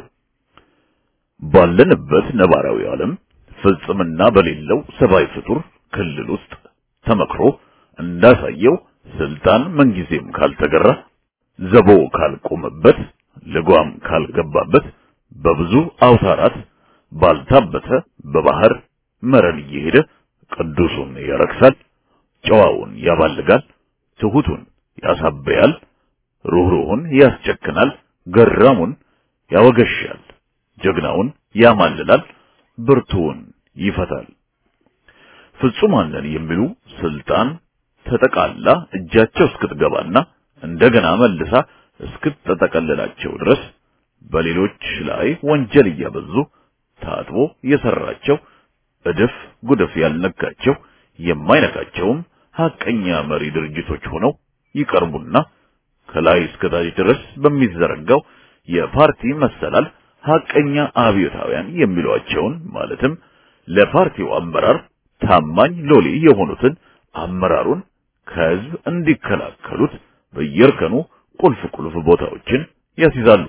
ባለንበት ነባራዊ ዓለም ፍጽምና በሌለው ሰብአዊ ፍጡር ክልል ውስጥ ተመክሮ እንዳሳየው ስልጣን ምንጊዜም ካልተገራ ዘቦ ካልቆመበት ልጓም ካልገባበት በብዙ አውታራት ባልታበተ በባህር መረን እየሄደ ቅዱሱን ያረክሳል፣ ጨዋውን ያባልጋል፣ ትሁቱን ያሳበያል፣ ሩህሩሁን ያስጨክናል፣ ገራሙን ያወገሻል፣ ጀግናውን ያማልላል፣ ብርቱውን ይፈታል። ፍጹማን ነን የሚሉ ስልጣን ተጠቃላ እጃቸው እስክትገባና እንደገና መልሳ እስክትጠቀልላቸው ድረስ በሌሎች ላይ ወንጀል እያበዙ ታጥቦ የሰራቸው እድፍ ጉድፍ ያልነካቸው የማይነካቸውም ሐቀኛ መሪ ድርጅቶች ሆነው ይቀርቡና ከላይ እስከታች ድረስ በሚዘረጋው የፓርቲ መሰላል ሐቀኛ አብዮታውያን የሚሏቸውን ማለትም ለፓርቲው አመራር ታማኝ ሎሌ የሆኑትን አመራሩን ከህዝብ እንዲከላከሉት በየእርከኑ ቁልፍ ቁልፍ ቦታዎችን ያስይዛሉ።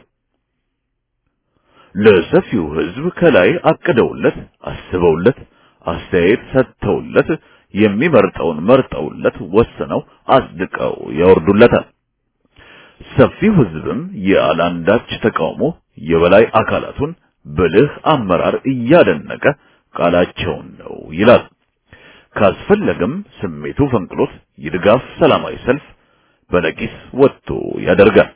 ለሰፊው ህዝብ ከላይ አቅደውለት አስበውለት አስተያየት ሰጥተውለት የሚመርጠውን መርጠውለት ወስነው አጽድቀው ያወርዱለታል። ሰፊው ህዝብም ያላንዳች ተቃውሞ የበላይ አካላቱን ብልህ አመራር እያደነቀ ቃላቸውን ነው ይላል። ካስፈለገም ስሜቱ ፈንቅሎት የድጋፍ ሰላማዊ ሰልፍ በነቂስ ወጥቶ ያደርጋል።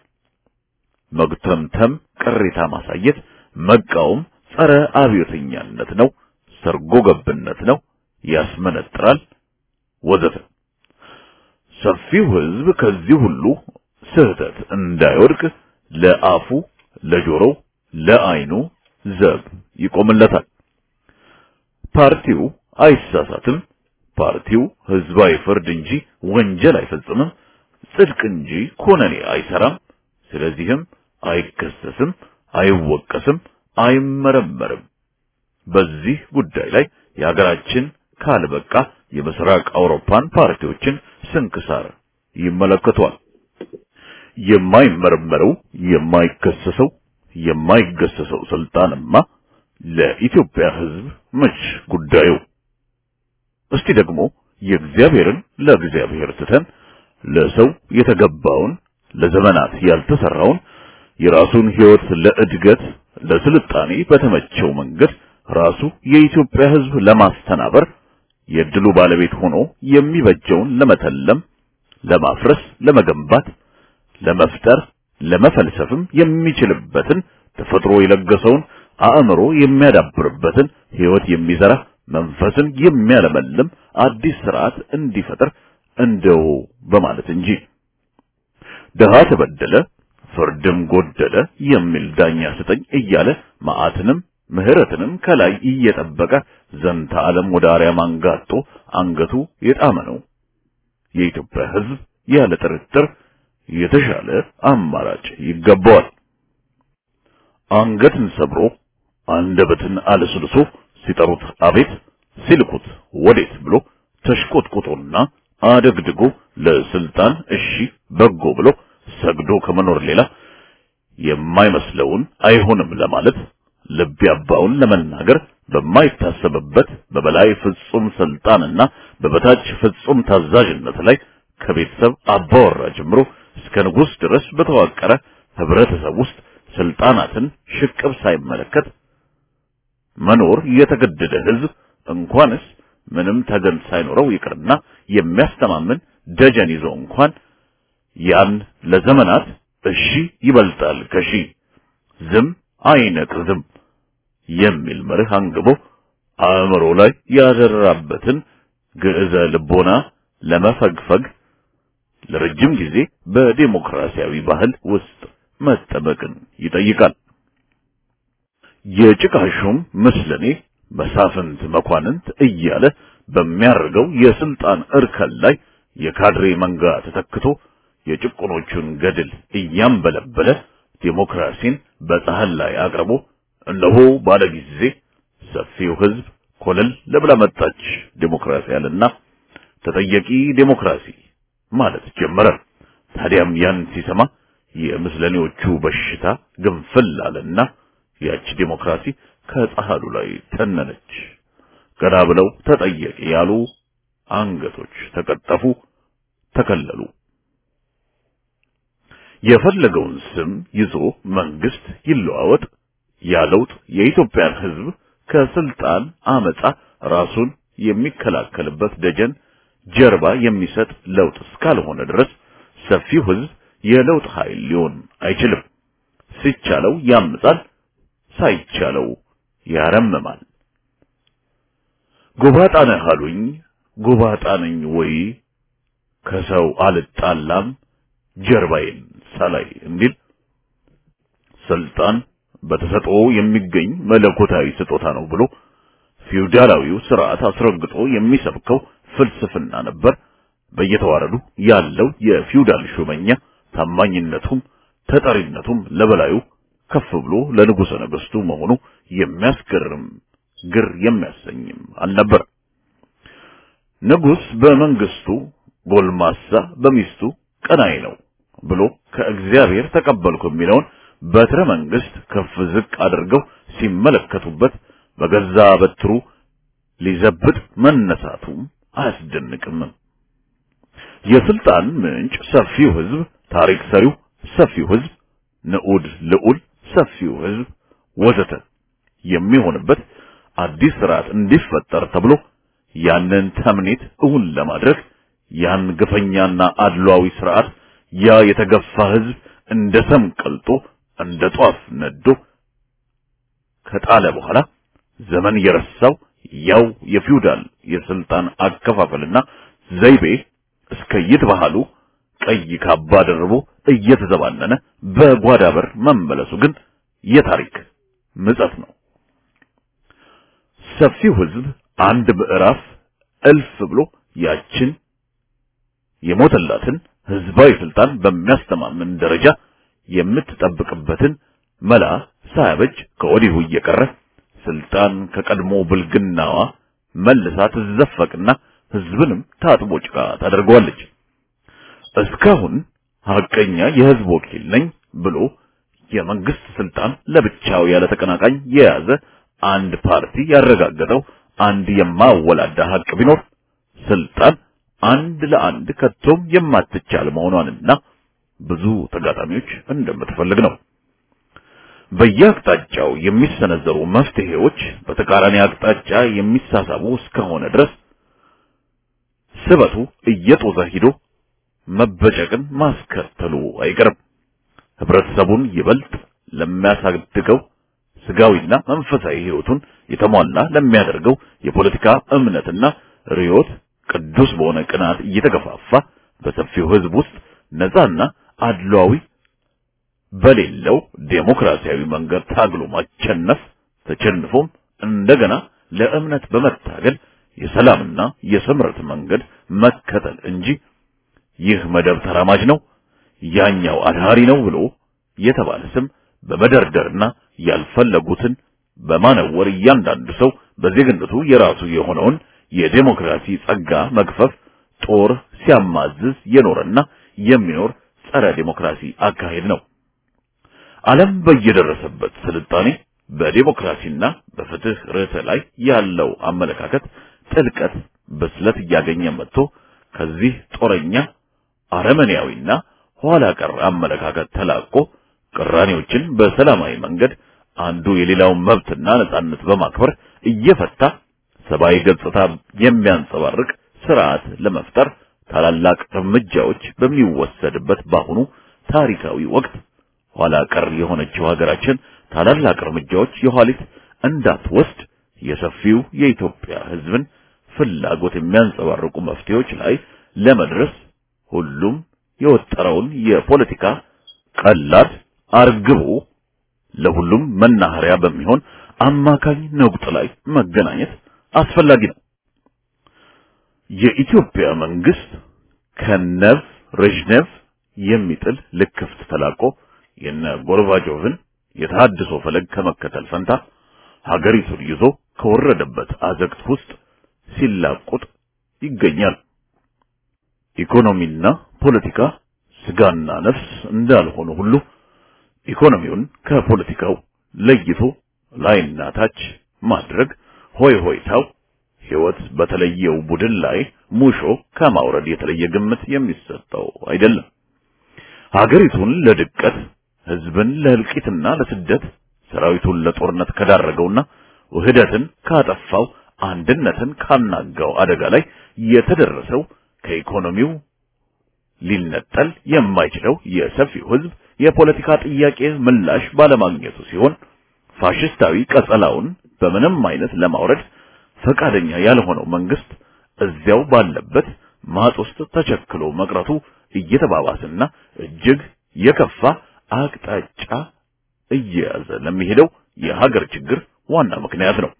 መግተምተም፣ ቅሬታ ማሳየት፣ መቃወም ጸረ አብዮተኛነት ነው፣ ሰርጎ ገብነት ነው፣ ያስመነጥራል ወዘተ። ሰፊው ህዝብ ከዚህ ሁሉ ስህተት እንዳይወድቅ ለአፉ፣ ለጆሮው፣ ለአይኑ ዘብ ይቆምለታል። ፓርቲው አይሳሳትም። ፓርቲው ህዝባዊ ፍርድ እንጂ ወንጀል አይፈጽምም፣ ጽድቅ እንጂ ኮነኔ አይሰራም። ስለዚህም አይከሰስም፣ አይወቀስም፣ አይመረመርም። በዚህ ጉዳይ ላይ የሀገራችን ካልበቃ የምስራቅ አውሮፓን ፓርቲዎችን ስንክሳር ይመለከቷል። የማይመረመረው የማይከሰሰው የማይገሰሰው ስልጣንማ ለኢትዮጵያ ህዝብ መች ጉዳዩ? እስቲ ደግሞ የእግዚአብሔርን ለእግዚአብሔር ትተን ለሰው የተገባውን ለዘመናት ያልተሰራውን የራሱን ህይወት ለእድገት ለስልጣኔ በተመቸው መንገድ ራሱ የኢትዮጵያ ህዝብ ለማስተናበር የድሉ ባለቤት ሆኖ የሚበጀውን ለመተለም፣ ለማፍረስ፣ ለመገንባት፣ ለመፍጠር፣ ለመፈልሰፍም የሚችልበትን ተፈጥሮ የለገሰውን አእምሮ የሚያዳብርበትን ህይወት የሚዘራ መንፈስን የሚያለመልም አዲስ ስርዓት እንዲፈጥር እንደው በማለት እንጂ ድሃ ተበደለ ፍርድም ጎደለ የሚል ዳኛ ስጠኝ እያለ መዓትንም ምህረትንም ከላይ እየጠበቀ ዘንተ ዓለም ወደ አርያም አንጋጦ አንገቱ የጣመ ነው። የኢትዮጵያ ህዝብ ያለ ጥርጥር የተሻለ አማራጭ ይገባዋል። አንገትን ሰብሮ አንደበትን አለስልሶ ሲጠሩት አቤት ሲልኩት ወዴት ብሎ ተሽቆጥቁጦና አደግድጎ ለስልጣን እሺ በጎ ብሎ ሰግዶ ከመኖር ሌላ የማይመስለውን አይሆንም ለማለት ልብ ያባውን ለመናገር በማይታሰብበት በበላይ ፍጹም ስልጣንና በበታች ፍጹም ታዛዥነት ላይ ከቤተሰብ አባወራ ጀምሮ እስከ ንጉሥ ድረስ በተዋቀረ ህብረተሰብ ውስጥ ስልጣናትን ሽቅብ ሳይመለከት መኖር የተገደደ ህዝብ እንኳንስ ምንም ተገን ሳይኖረው ይቅርና የሚያስተማምን ደጀን ይዞ እንኳን ያን ለዘመናት እሺ ይበልጣል ከሺ ዝም አይነቅዝም የሚል መርህ አንግቦ አእምሮ ላይ ያደራበትን ግዕዘ ልቦና ለመፈግፈግ ለረጅም ጊዜ በዲሞክራሲያዊ ባህል ውስጥ መጠበቅን ይጠይቃል። የጭቃሹም ምስለኔ መሳፍንት መኳንንት እያለ በሚያርገው የስልጣን እርከን ላይ የካድሬ መንጋ ተተክቶ የጭቁኖቹን ገድል እያንበለበለ ዲሞክራሲን በፀሐይ ላይ አቅርቦ እነሆ ባለ ጊዜ ሰፊው ህዝብ ኮለል ለብላ መጣች ዲሞክራሲ አለና ተጠየቂ ዲሞክራሲ ማለት ጀመረ። ታዲያም ያን ሲሰማ የምስለኔዎቹ በሽታ ግንፍል አለና ያች ዲሞክራሲ ከፀሐሉ ላይ ተነነች። ገና ብለው ተጠየቂ ያሉ አንገቶች ተቀጠፉ፣ ተከለሉ። የፈለገውን ስም ይዞ መንግስት ይለዋወጥ ያለውጥ የኢትዮጵያን ህዝብ ከስልጣን አመጻ ራሱን የሚከላከልበት ደጀን ጀርባ የሚሰጥ ለውጥ እስካልሆነ ድረስ ሰፊው ህዝብ የለውጥ ኃይል ሊሆን አይችልም። ሲቻለው ያምጻል፣ ሳይቻለው ያረምማል። ጎባጣ ነህ አሉኝ፣ ጎባጣ ነኝ ወይ ከሰው አልጣላም ጀርባዬን ሳላይ እንዲል ስልጣን በተሰጥኦ የሚገኝ መለኮታዊ ስጦታ ነው ብሎ ፊውዳላዊው ስርዓት አስረግጦ የሚሰብከው ፍልስፍና ነበር። በየተዋረዱ ያለው የፊውዳል ሹመኛ ታማኝነቱም ተጠሪነቱም ለበላዩ ከፍ ብሎ ለንጉሠ ነገሥቱ መሆኑ የሚያስገርም ግር የሚያሰኝም አልነበር። ንጉሥ በመንግስቱ ጎልማሳ በሚስቱ ቀናይ ነው ብሎ ከእግዚአብሔር ተቀበልኩ የሚለውን በትረ መንግስት ከፍ ዝቅ አድርገው ሲመለከቱበት በገዛ በትሩ ሊዘብጥ መነሳቱም አያስደንቅም። የስልጣን ምንጭ ሰፊው ህዝብ፣ ታሪክ ሰሪው ሰፊው ህዝብ፣ ንዑድ ልዑል ሰፊው ህዝብ ወዘተ የሚሆንበት አዲስ ስርዓት እንዲፈጠር ተብሎ ያንን ተምኔት እውን ለማድረግ ያን ግፈኛና አድሏዊ ስርዓት ያ የተገፋ ህዝብ እንደ ሰም ቀልጦ እንደ ጧፍ ነዶ ከጣለ በኋላ ዘመን የረሳው ያው የፊውዳል የስልጣን አከፋፈልና ዘይቤ እስከ ይትባህሉ ቀይ ካባ ደርቦ እየተዘባነነ በጓዳ በር መመለሱ ግን የታሪክ ምጸት ነው። ሰፊው ህዝብ አንድ ምዕራፍ እልፍ ብሎ ያችን የሞተላትን ህዝባዊ ስልጣን በሚያስተማምን ደረጃ የምትጠብቅበትን መላ ሳያበጅ ከወዲሁ እየቀረ ስልጣን ከቀድሞ ብልግናዋ መልሳ ትዘፈቅና ህዝብንም ታጥቦ ጭቃ ታደርገዋለች። እስካሁን ሐቀኛ የህዝብ ወኪል ነኝ ብሎ የመንግስት ስልጣን ለብቻው ያለ ተቀናቃኝ የያዘ አንድ ፓርቲ ያረጋገጠው አንድ የማወላዳ ሀቅ ቢኖር ስልጣን አንድ ለአንድ ከቶም የማትቻል መሆኗንና ብዙ ተጋጣሚዎች እንደምትፈልግ ነው። በየአቅጣጫው የሚሰነዘሩ መፍትሄዎች በተቃራኒ አቅጣጫ የሚሳሳቡ እስከሆነ ድረስ ስበቱ እየጦዘ ሂዶ መበጨቅን ማስከተሉ አይቀርም። ህብረተሰቡን ይበልጥ ለሚያሳድገው ስጋዊና መንፈሳዊ ህይወቱን የተሟላ ለሚያደርገው የፖለቲካ እምነትና ርዮት ቅዱስ በሆነ ቅናት እየተገፋፋ በሰፊው ህዝብ ውስጥ ነፃና አድሏዊ በሌለው ዴሞክራሲያዊ መንገድ ታግሎ ማቸነፍ ተቸንፎም እንደገና ለእምነት በመታገል የሰላምና የስምረት መንገድ መከተል እንጂ ይህ መደብ ተራማጅ ነው፣ ያኛው አድሃሪ ነው ብሎ የተባለ ስም በመደርደርና ያልፈለጉትን በማነወር እያንዳንዱ ሰው በዜግነቱ የራሱ የሆነውን የዴሞክራሲ ጸጋ መግፈፍ ጦር ሲያማዝዝ የኖረና የሚኖር ጸረ ዴሞክራሲ አካሄድ ነው። ዓለም በየደረሰበት ስልጣኔ በዴሞክራሲና በፍትህ ርዕተ ላይ ያለው አመለካከት ጥልቀት፣ ብስለት እያገኘ መጥቶ ከዚህ ጦረኛ አረመኔያዊና ኋላ ቀር አመለካከት ተላቆ ቅራኔዎችን በሰላማዊ መንገድ አንዱ የሌላውን መብትና ነጻነት በማክበር እየፈታ ሰብአዊ ገጽታ የሚያንጸባርቅ ስርዓት ለመፍጠር ታላላቅ እርምጃዎች በሚወሰድበት በአሁኑ ታሪካዊ ወቅት ኋላ ቀር የሆነችው ሀገራችን ታላላቅ እርምጃዎች የኋሊት እንዳትወስድ የሰፊው የኢትዮጵያ ሕዝብን ፍላጎት የሚያንጸባርቁ መፍትሄዎች ላይ ለመድረስ ሁሉም የወጠረውን የፖለቲካ ቀላድ አርግቦ ለሁሉም መናኸሪያ በሚሆን አማካኝ ነቁጥ ላይ መገናኘት አስፈላጊ ነው። የኢትዮጵያ መንግስት ከነቭ ሬዥኔቭ የሚጥል ልክፍት ተላቆ የነ ጎርባቾቭን የተሃድሶ ፈለግ ከመከተል ፈንታ ሀገሪቱን ይዞ ከወረደበት አዘቅት ውስጥ ሲላቁጥ ይገኛል። ኢኮኖሚና ፖለቲካ ስጋና ነፍስ እንዳልሆኑ ሁሉ ኢኮኖሚውን ከፖለቲካው ለይቶ ላይና ታች ማድረግ ሆይ ሆይታው ሕይወት በተለየው ቡድን ላይ ሙሾ ከማውረድ የተለየ ግምት የሚሰጠው አይደለም። ሀገሪቱን ለድቀት፣ ህዝብን ለእልቂትና ለስደት፣ ሰራዊቱን ለጦርነት ከዳረገውና ውህደትን ካጠፋው፣ አንድነትን ካናጋው አደጋ ላይ የተደረሰው ከኢኮኖሚው ሊነጠል የማይችለው የሰፊው ህዝብ የፖለቲካ ጥያቄ ምላሽ ባለማግኘቱ ሲሆን ፋሽስታዊ ቀጸላውን በምንም አይነት ለማውረድ ፈቃደኛ ያልሆነው መንግስት እዚያው ባለበት ማጥ ውስጥ ተቸክሎ መቅረቱ እየተባባሰና እጅግ የከፋ አቅጣጫ እየያዘ ለሚሄደው የሀገር ችግር ዋና ምክንያት ነው።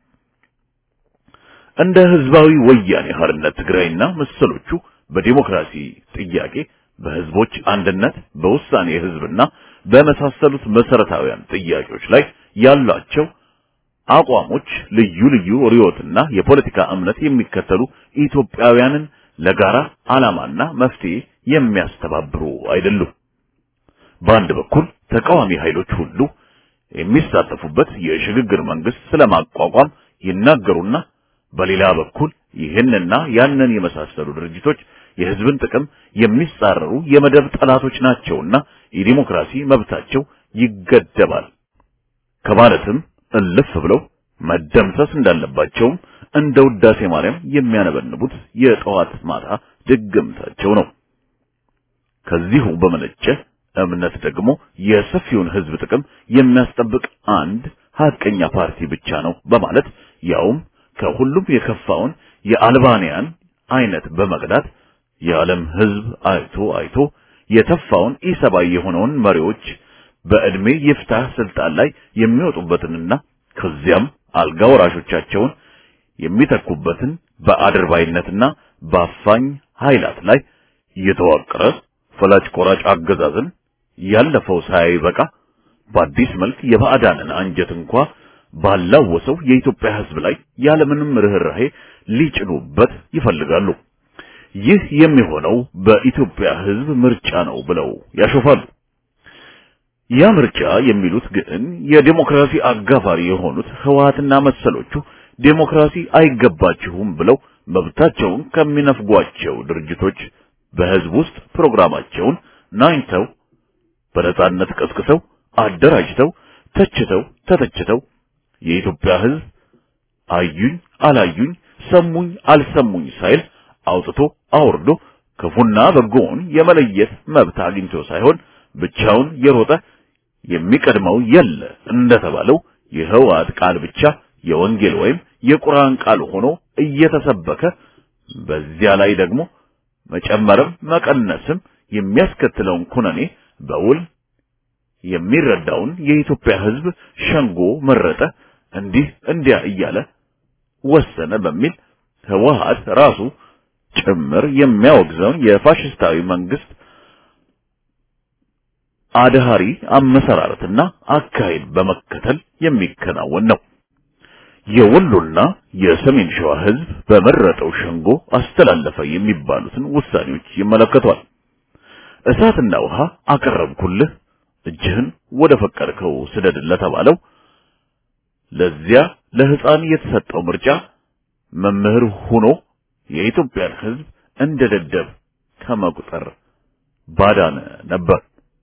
እንደ ህዝባዊ ወያኔ ሓርነት ትግራይና መሰሎቹ በዲሞክራሲ ጥያቄ በህዝቦች አንድነት በውሳኔ ህዝብና በመሳሰሉት መሰረታዊያን ጥያቄዎች ላይ ያላቸው አቋሞች ልዩ ልዩ ርዕዮትና የፖለቲካ እምነት የሚከተሉ ኢትዮጵያውያንን ለጋራ ዓላማና መፍትሄ የሚያስተባብሩ አይደሉም። በአንድ በኩል ተቃዋሚ ኃይሎች ሁሉ የሚሳተፉበት የሽግግር መንግስት ስለማቋቋም ይናገሩና በሌላ በኩል ይህንና ያንን የመሳሰሉ ድርጅቶች የህዝብን ጥቅም የሚጻረሩ የመደብ ጠላቶች ናቸውና የዲሞክራሲ መብታቸው ይገደባል ከማለትም እልፍ ብለው መደምሰስ እንዳለባቸውም እንደ ውዳሴ ማርያም የሚያነበንቡት የጠዋት ማታ ድግምታቸው ነው። ከዚሁ በመነጨ እምነት ደግሞ የሰፊውን ህዝብ ጥቅም የሚያስጠብቅ አንድ ሀቀኛ ፓርቲ ብቻ ነው በማለት ያውም ከሁሉም የከፋውን የአልባንያን አይነት በመቅዳት የዓለም ህዝብ አይቶ አይቶ የተፋውን ኢሰባዊ የሆነውን መሪዎች በዕድሜ ይፍታህ ስልጣን ላይ የሚወጡበትንና ከዚያም አልጋ ወራሾቻቸውን የሚተኩበትን በአድርባይነትና በአፋኝ ኃይላት ላይ የተዋቀረ ፈላጭ ቆራጭ አገዛዝን ያለፈው ሳይበቃ በአዲስ መልክ የባዕዳንን አንጀት እንኳ ባላወሰው የኢትዮጵያ ህዝብ ላይ ያለምንም ርህራሄ ሊጭኑበት ይፈልጋሉ። ይህ የሚሆነው በኢትዮጵያ ህዝብ ምርጫ ነው ብለው ያሾፋሉ። ያ ምርጫ የሚሉት ግን የዴሞክራሲ አጋፋሪ የሆኑት ህወሓትና መሰሎቹ ዴሞክራሲ አይገባችሁም ብለው መብታቸውን ከሚነፍጓቸው ድርጅቶች በህዝብ ውስጥ ፕሮግራማቸውን ናኝተው በነጻነት ቀስቅሰው አደራጅተው ተችተው ተተችተው የኢትዮጵያ ህዝብ አዩኝ አላዩኝ ሰሙኝ አልሰሙኝ ሳይል አውጥቶ አውርዶ ክፉና በጎውን የመለየት መብት አግኝቶ ሳይሆን ብቻውን የሮጠ የሚቀድመው የለ እንደተባለው የህወሓት ቃል ብቻ የወንጌል ወይም የቁርአን ቃል ሆኖ እየተሰበከ በዚያ ላይ ደግሞ መጨመርም መቀነስም የሚያስከትለውን ኩነኔ በውል የሚረዳውን የኢትዮጵያ ህዝብ ሸንጎ መረጠ፣ እንዲህ እንዲያ እያለ ወሰነ በሚል ህወሓት ራሱ ጭምር የሚያወግዘውን የፋሽስታዊ መንግስት አድሃሪ አመሰራረትና አካሄድ በመከተል የሚከናወን ነው። የወሎና የሰሜን ሸዋ ህዝብ በመረጠው ሸንጎ አስተላለፈ የሚባሉትን ውሳኔዎች ይመለከቷል። እሳትና ውሃ አቀረብኩልህ እጅህን ወደ ፈቀድከው ስደድ ለተባለው ለዚያ ለህፃን የተሰጠው ምርጫ መምህር ሆኖ የኢትዮጵያን ህዝብ እንደ ደደብ ከመቁጠር ባዳነ ነበር።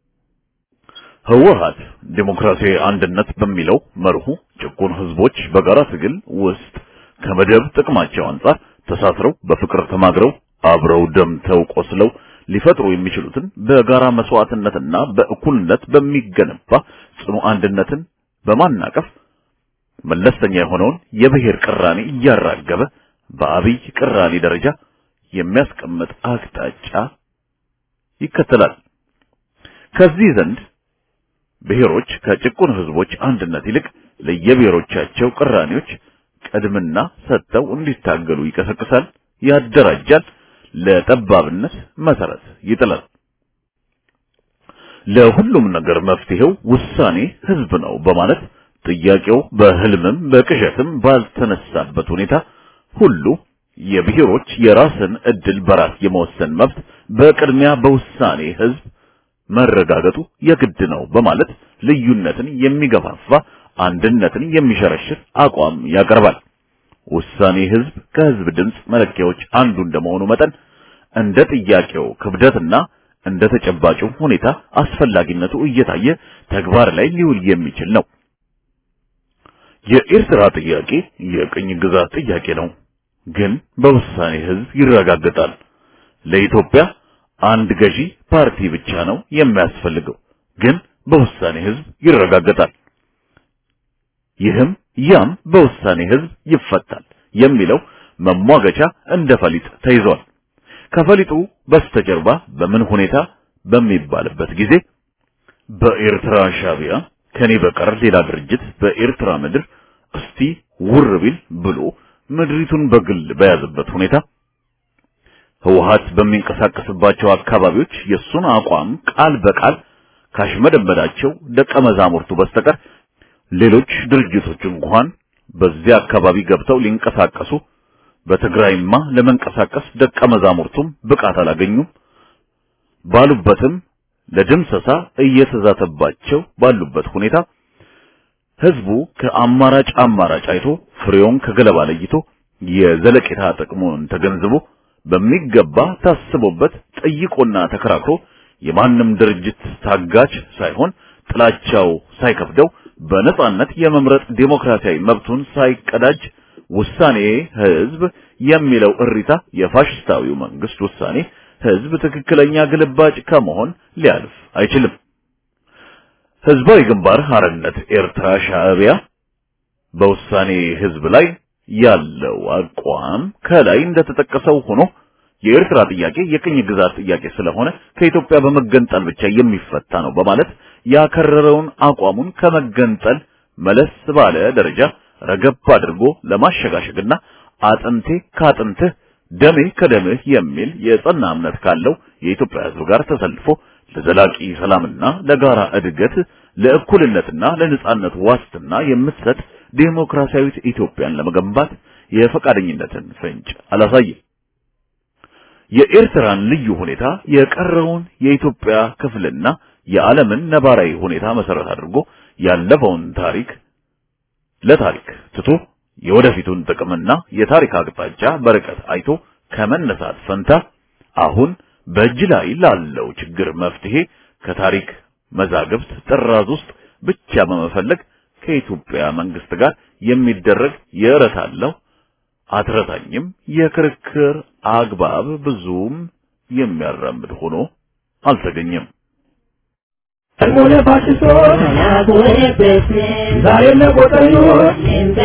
ህወሓት ዲሞክራሲያዊ አንድነት በሚለው መርሁ ጭቁን ህዝቦች በጋራ ትግል ውስጥ ከመደብ ጥቅማቸው አንጻር ተሳስረው በፍቅር ተማግረው አብረው ደምተው ቆስለው ሊፈጥሩ የሚችሉትን በጋራ መስዋዕትነትና በእኩልነት በሚገነባ ጽኑ አንድነትን በማናቀፍ መለስተኛ የሆነውን የብሔር ቅራኔ እያራገበ በአብይ ቅራኔ ደረጃ የሚያስቀምጥ አቅጣጫ ይከተላል። ከዚህ ዘንድ ብሔሮች ከጭቁን ህዝቦች አንድነት ይልቅ ለየብሔሮቻቸው ቅራኔዎች ቅድምና ሰጥተው እንዲታገሉ ይቀሰቅሳል፣ ያደራጃል፣ ለጠባብነት መሰረት ይጥላል። ለሁሉም ነገር መፍትሄው ውሳኔ ህዝብ ነው በማለት ጥያቄው በህልምም በቅዠትም ባልተነሳበት ሁኔታ ሁሉ የብሔሮች የራስን እድል በራስ የመወሰን መብት በቅድሚያ በውሳኔ ህዝብ መረጋገጡ የግድ ነው በማለት ልዩነትን የሚገፋፋ አንድነትን የሚሸረሽር አቋም ያቀርባል። ውሳኔ ህዝብ ከህዝብ ድምፅ መለኪያዎች አንዱ እንደመሆኑ መጠን እንደ ጥያቄው ክብደትና እንደ ተጨባጩ ሁኔታ አስፈላጊነቱ እየታየ ተግባር ላይ ሊውል የሚችል ነው። የኤርትራ ጥያቄ የቅኝ ግዛት ጥያቄ ነው፣ ግን በውሳኔ ህዝብ ይረጋገጣል። ለኢትዮጵያ አንድ ገዢ ፓርቲ ብቻ ነው የሚያስፈልገው፣ ግን በውሳኔ ህዝብ ይረጋገጣል። ይህም ያም በውሳኔ ህዝብ ይፈታል የሚለው መሟገቻ እንደ ፈሊጥ ተይዟል። ከፈሊጡ በስተጀርባ በምን ሁኔታ በሚባልበት ጊዜ በኤርትራ ሻቢያ ከኔ በቀር ሌላ ድርጅት በኤርትራ ምድር እስቲ ውር ቢል ብሎ ምድሪቱን በግል በያዘበት ሁኔታ ህወሓት በሚንቀሳቀስባቸው አካባቢዎች የሱን አቋም ቃል በቃል ካሽመደመዳቸው ደቀ መዛሙርቱ በስተቀር ሌሎች ድርጅቶች እንኳን በዚያ አካባቢ ገብተው ሊንቀሳቀሱ በትግራይማ ለመንቀሳቀስ ደቀ መዛሙርቱም ብቃት አላገኙም። ባሉበትም ለድምሰሳ እየተዛተባቸው ባሉበት ሁኔታ ህዝቡ ከአማራጭ አማራጭ አይቶ ፍሬውን ከገለባ ለይቶ የዘለቄታ ጥቅሙን ተገንዝቦ በሚገባ ታስቦበት ጠይቆና ተከራክሮ የማንም ድርጅት ታጋች ሳይሆን ጥላቻው ሳይከፍደው በነጻነት የመምረጥ ዴሞክራሲያዊ መብቱን ሳይቀዳጅ ውሳኔ ህዝብ የሚለው እሪታ የፋሽስታዊው መንግስት ውሳኔ ህዝብ ትክክለኛ ግልባጭ ከመሆን ሊያልፍ አይችልም። ህዝባዊ ግንባር ሐርነት ኤርትራ ሻዕቢያ በውሳኔ ህዝብ ላይ ያለው አቋም ከላይ እንደተጠቀሰው ሆኖ የኤርትራ ጥያቄ የቅኝ ግዛት ጥያቄ ስለሆነ ከኢትዮጵያ በመገንጠል ብቻ የሚፈታ ነው በማለት ያከረረውን አቋሙን ከመገንጠል መለስ ባለ ደረጃ ረገብ አድርጎ ለማሸጋሸግና አጥንቴ ካጥንትህ ደሜ ከደምህ የሚል የጸና እምነት ካለው የኢትዮጵያ ህዝብ ጋር ተሰልፎ ለዘላቂ ሰላምና ለጋራ እድገት ለእኩልነትና ለነጻነት ዋስትና የምትሰጥ ዴሞክራሲያዊት ኢትዮጵያን ለመገንባት የፈቃደኝነትን ፍንጭ አላሳየም። የኤርትራን ልዩ ሁኔታ የቀረውን የኢትዮጵያ ክፍልና የዓለምን ነባራዊ ሁኔታ መሰረት አድርጎ ያለፈውን ታሪክ ለታሪክ ትቶ የወደፊቱን ጥቅምና የታሪክ አቅጣጫ በርቀት አይቶ ከመነሳት ፈንታ አሁን በእጅ ላይ ላለው ችግር መፍትሄ ከታሪክ መዛግብት ጥራዝ ውስጥ ብቻ በመፈለግ ከኢትዮጵያ መንግስት ጋር የሚደረግ የእረታለሁ አትረታኝም የክርክር አግባብ ብዙም የሚያራምድ ሆኖ አልተገኘም። ሆነ ፋሽስቶች ዛሬም ለቆጠኞች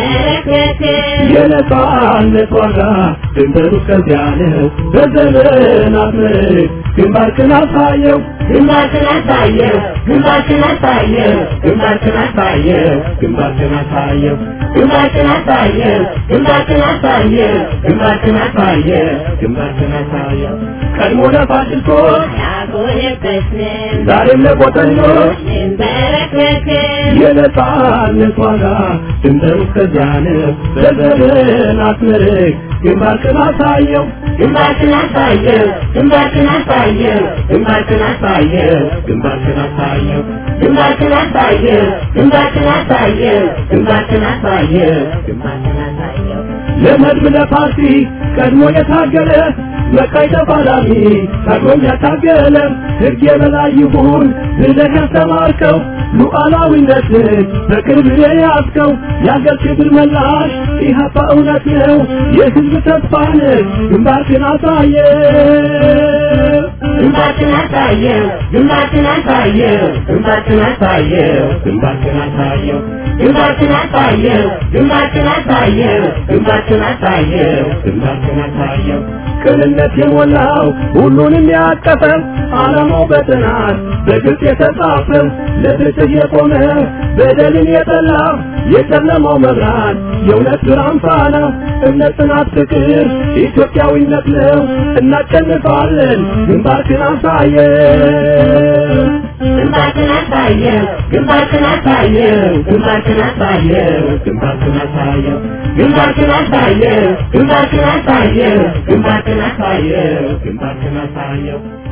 የነጻነት ዋጋ ድንበሩ እስከዚያ ነው። በዘመናት ምርክ ግንባርክን አሳየው ግንባርክን አሳየው ግንባርክን አሳየው ግንባርክን አሳየው ግንባርክን አሳየው ግንባርክን አሳየው ግንባርክን አሳየው ግንባርክን አሳየው ግንባርክን አሳየው ቀድሞ ለፋሽስቶች ያጎነበስን ዛሬም ለቆጠኞች እንበረከክን የነጻነት ዋጋ ድንበሩ እስከዚያ ነው። በዘመናት ምርክ ግንባርክን አሳየው ግንባርክን አሳየው ግንባርክን አሳየው ግንባርክን አሳየው ግንባርክን አሳየው ግንባርክን አሳየው ግንባርክን አሳየው ግንባርክን አሳየው ግንባርክን አሳየው ለመድብ ለፓርቲ ቀድሞ የታገለ መካይ ተፋላሚ ታግሎም ያታገለ ሕግ የበላይ ይሁን ብለህ ያስተማርከው ሉዓላዊነትን በክብር የያዝከው የአገር ክብር መላሽ ኢህአፓ እውነት ነው የህዝብ ተስፋ ነህ ግንባርክን አሳየ ግንባርክን አሳየው ግንባርክን አሳየው ግንባርክን አሳየው ግንባርክን አሳየው ግንባርክን አሳየው ግንባርክን አሳየው ግንባርክን አሳየው ግንባርክን አሳየው ቅንነት የሞላው ሁሉንም ያቀፈ ዓላማው በጥናት በግልጽ የተጻፈ ለፍትህ የቆመ በደልን የጠላ የጨለማው መብራት የእውነት ብርሃን ፋና እምነት፣ ጽናት፣ ፍቅር ኢትዮጵያዊነት ነው። እናሸንፋለን። ግንባርክን አሳየው ግንባርክን አሳየው ግንባርክን አሳየው ግንባርክን አሳየው ግንባርክን አሳየው ግንባርክን አሳየው ግንባርክን አሳየው ግንባርክን አሳየው ግንባርክን አሳየው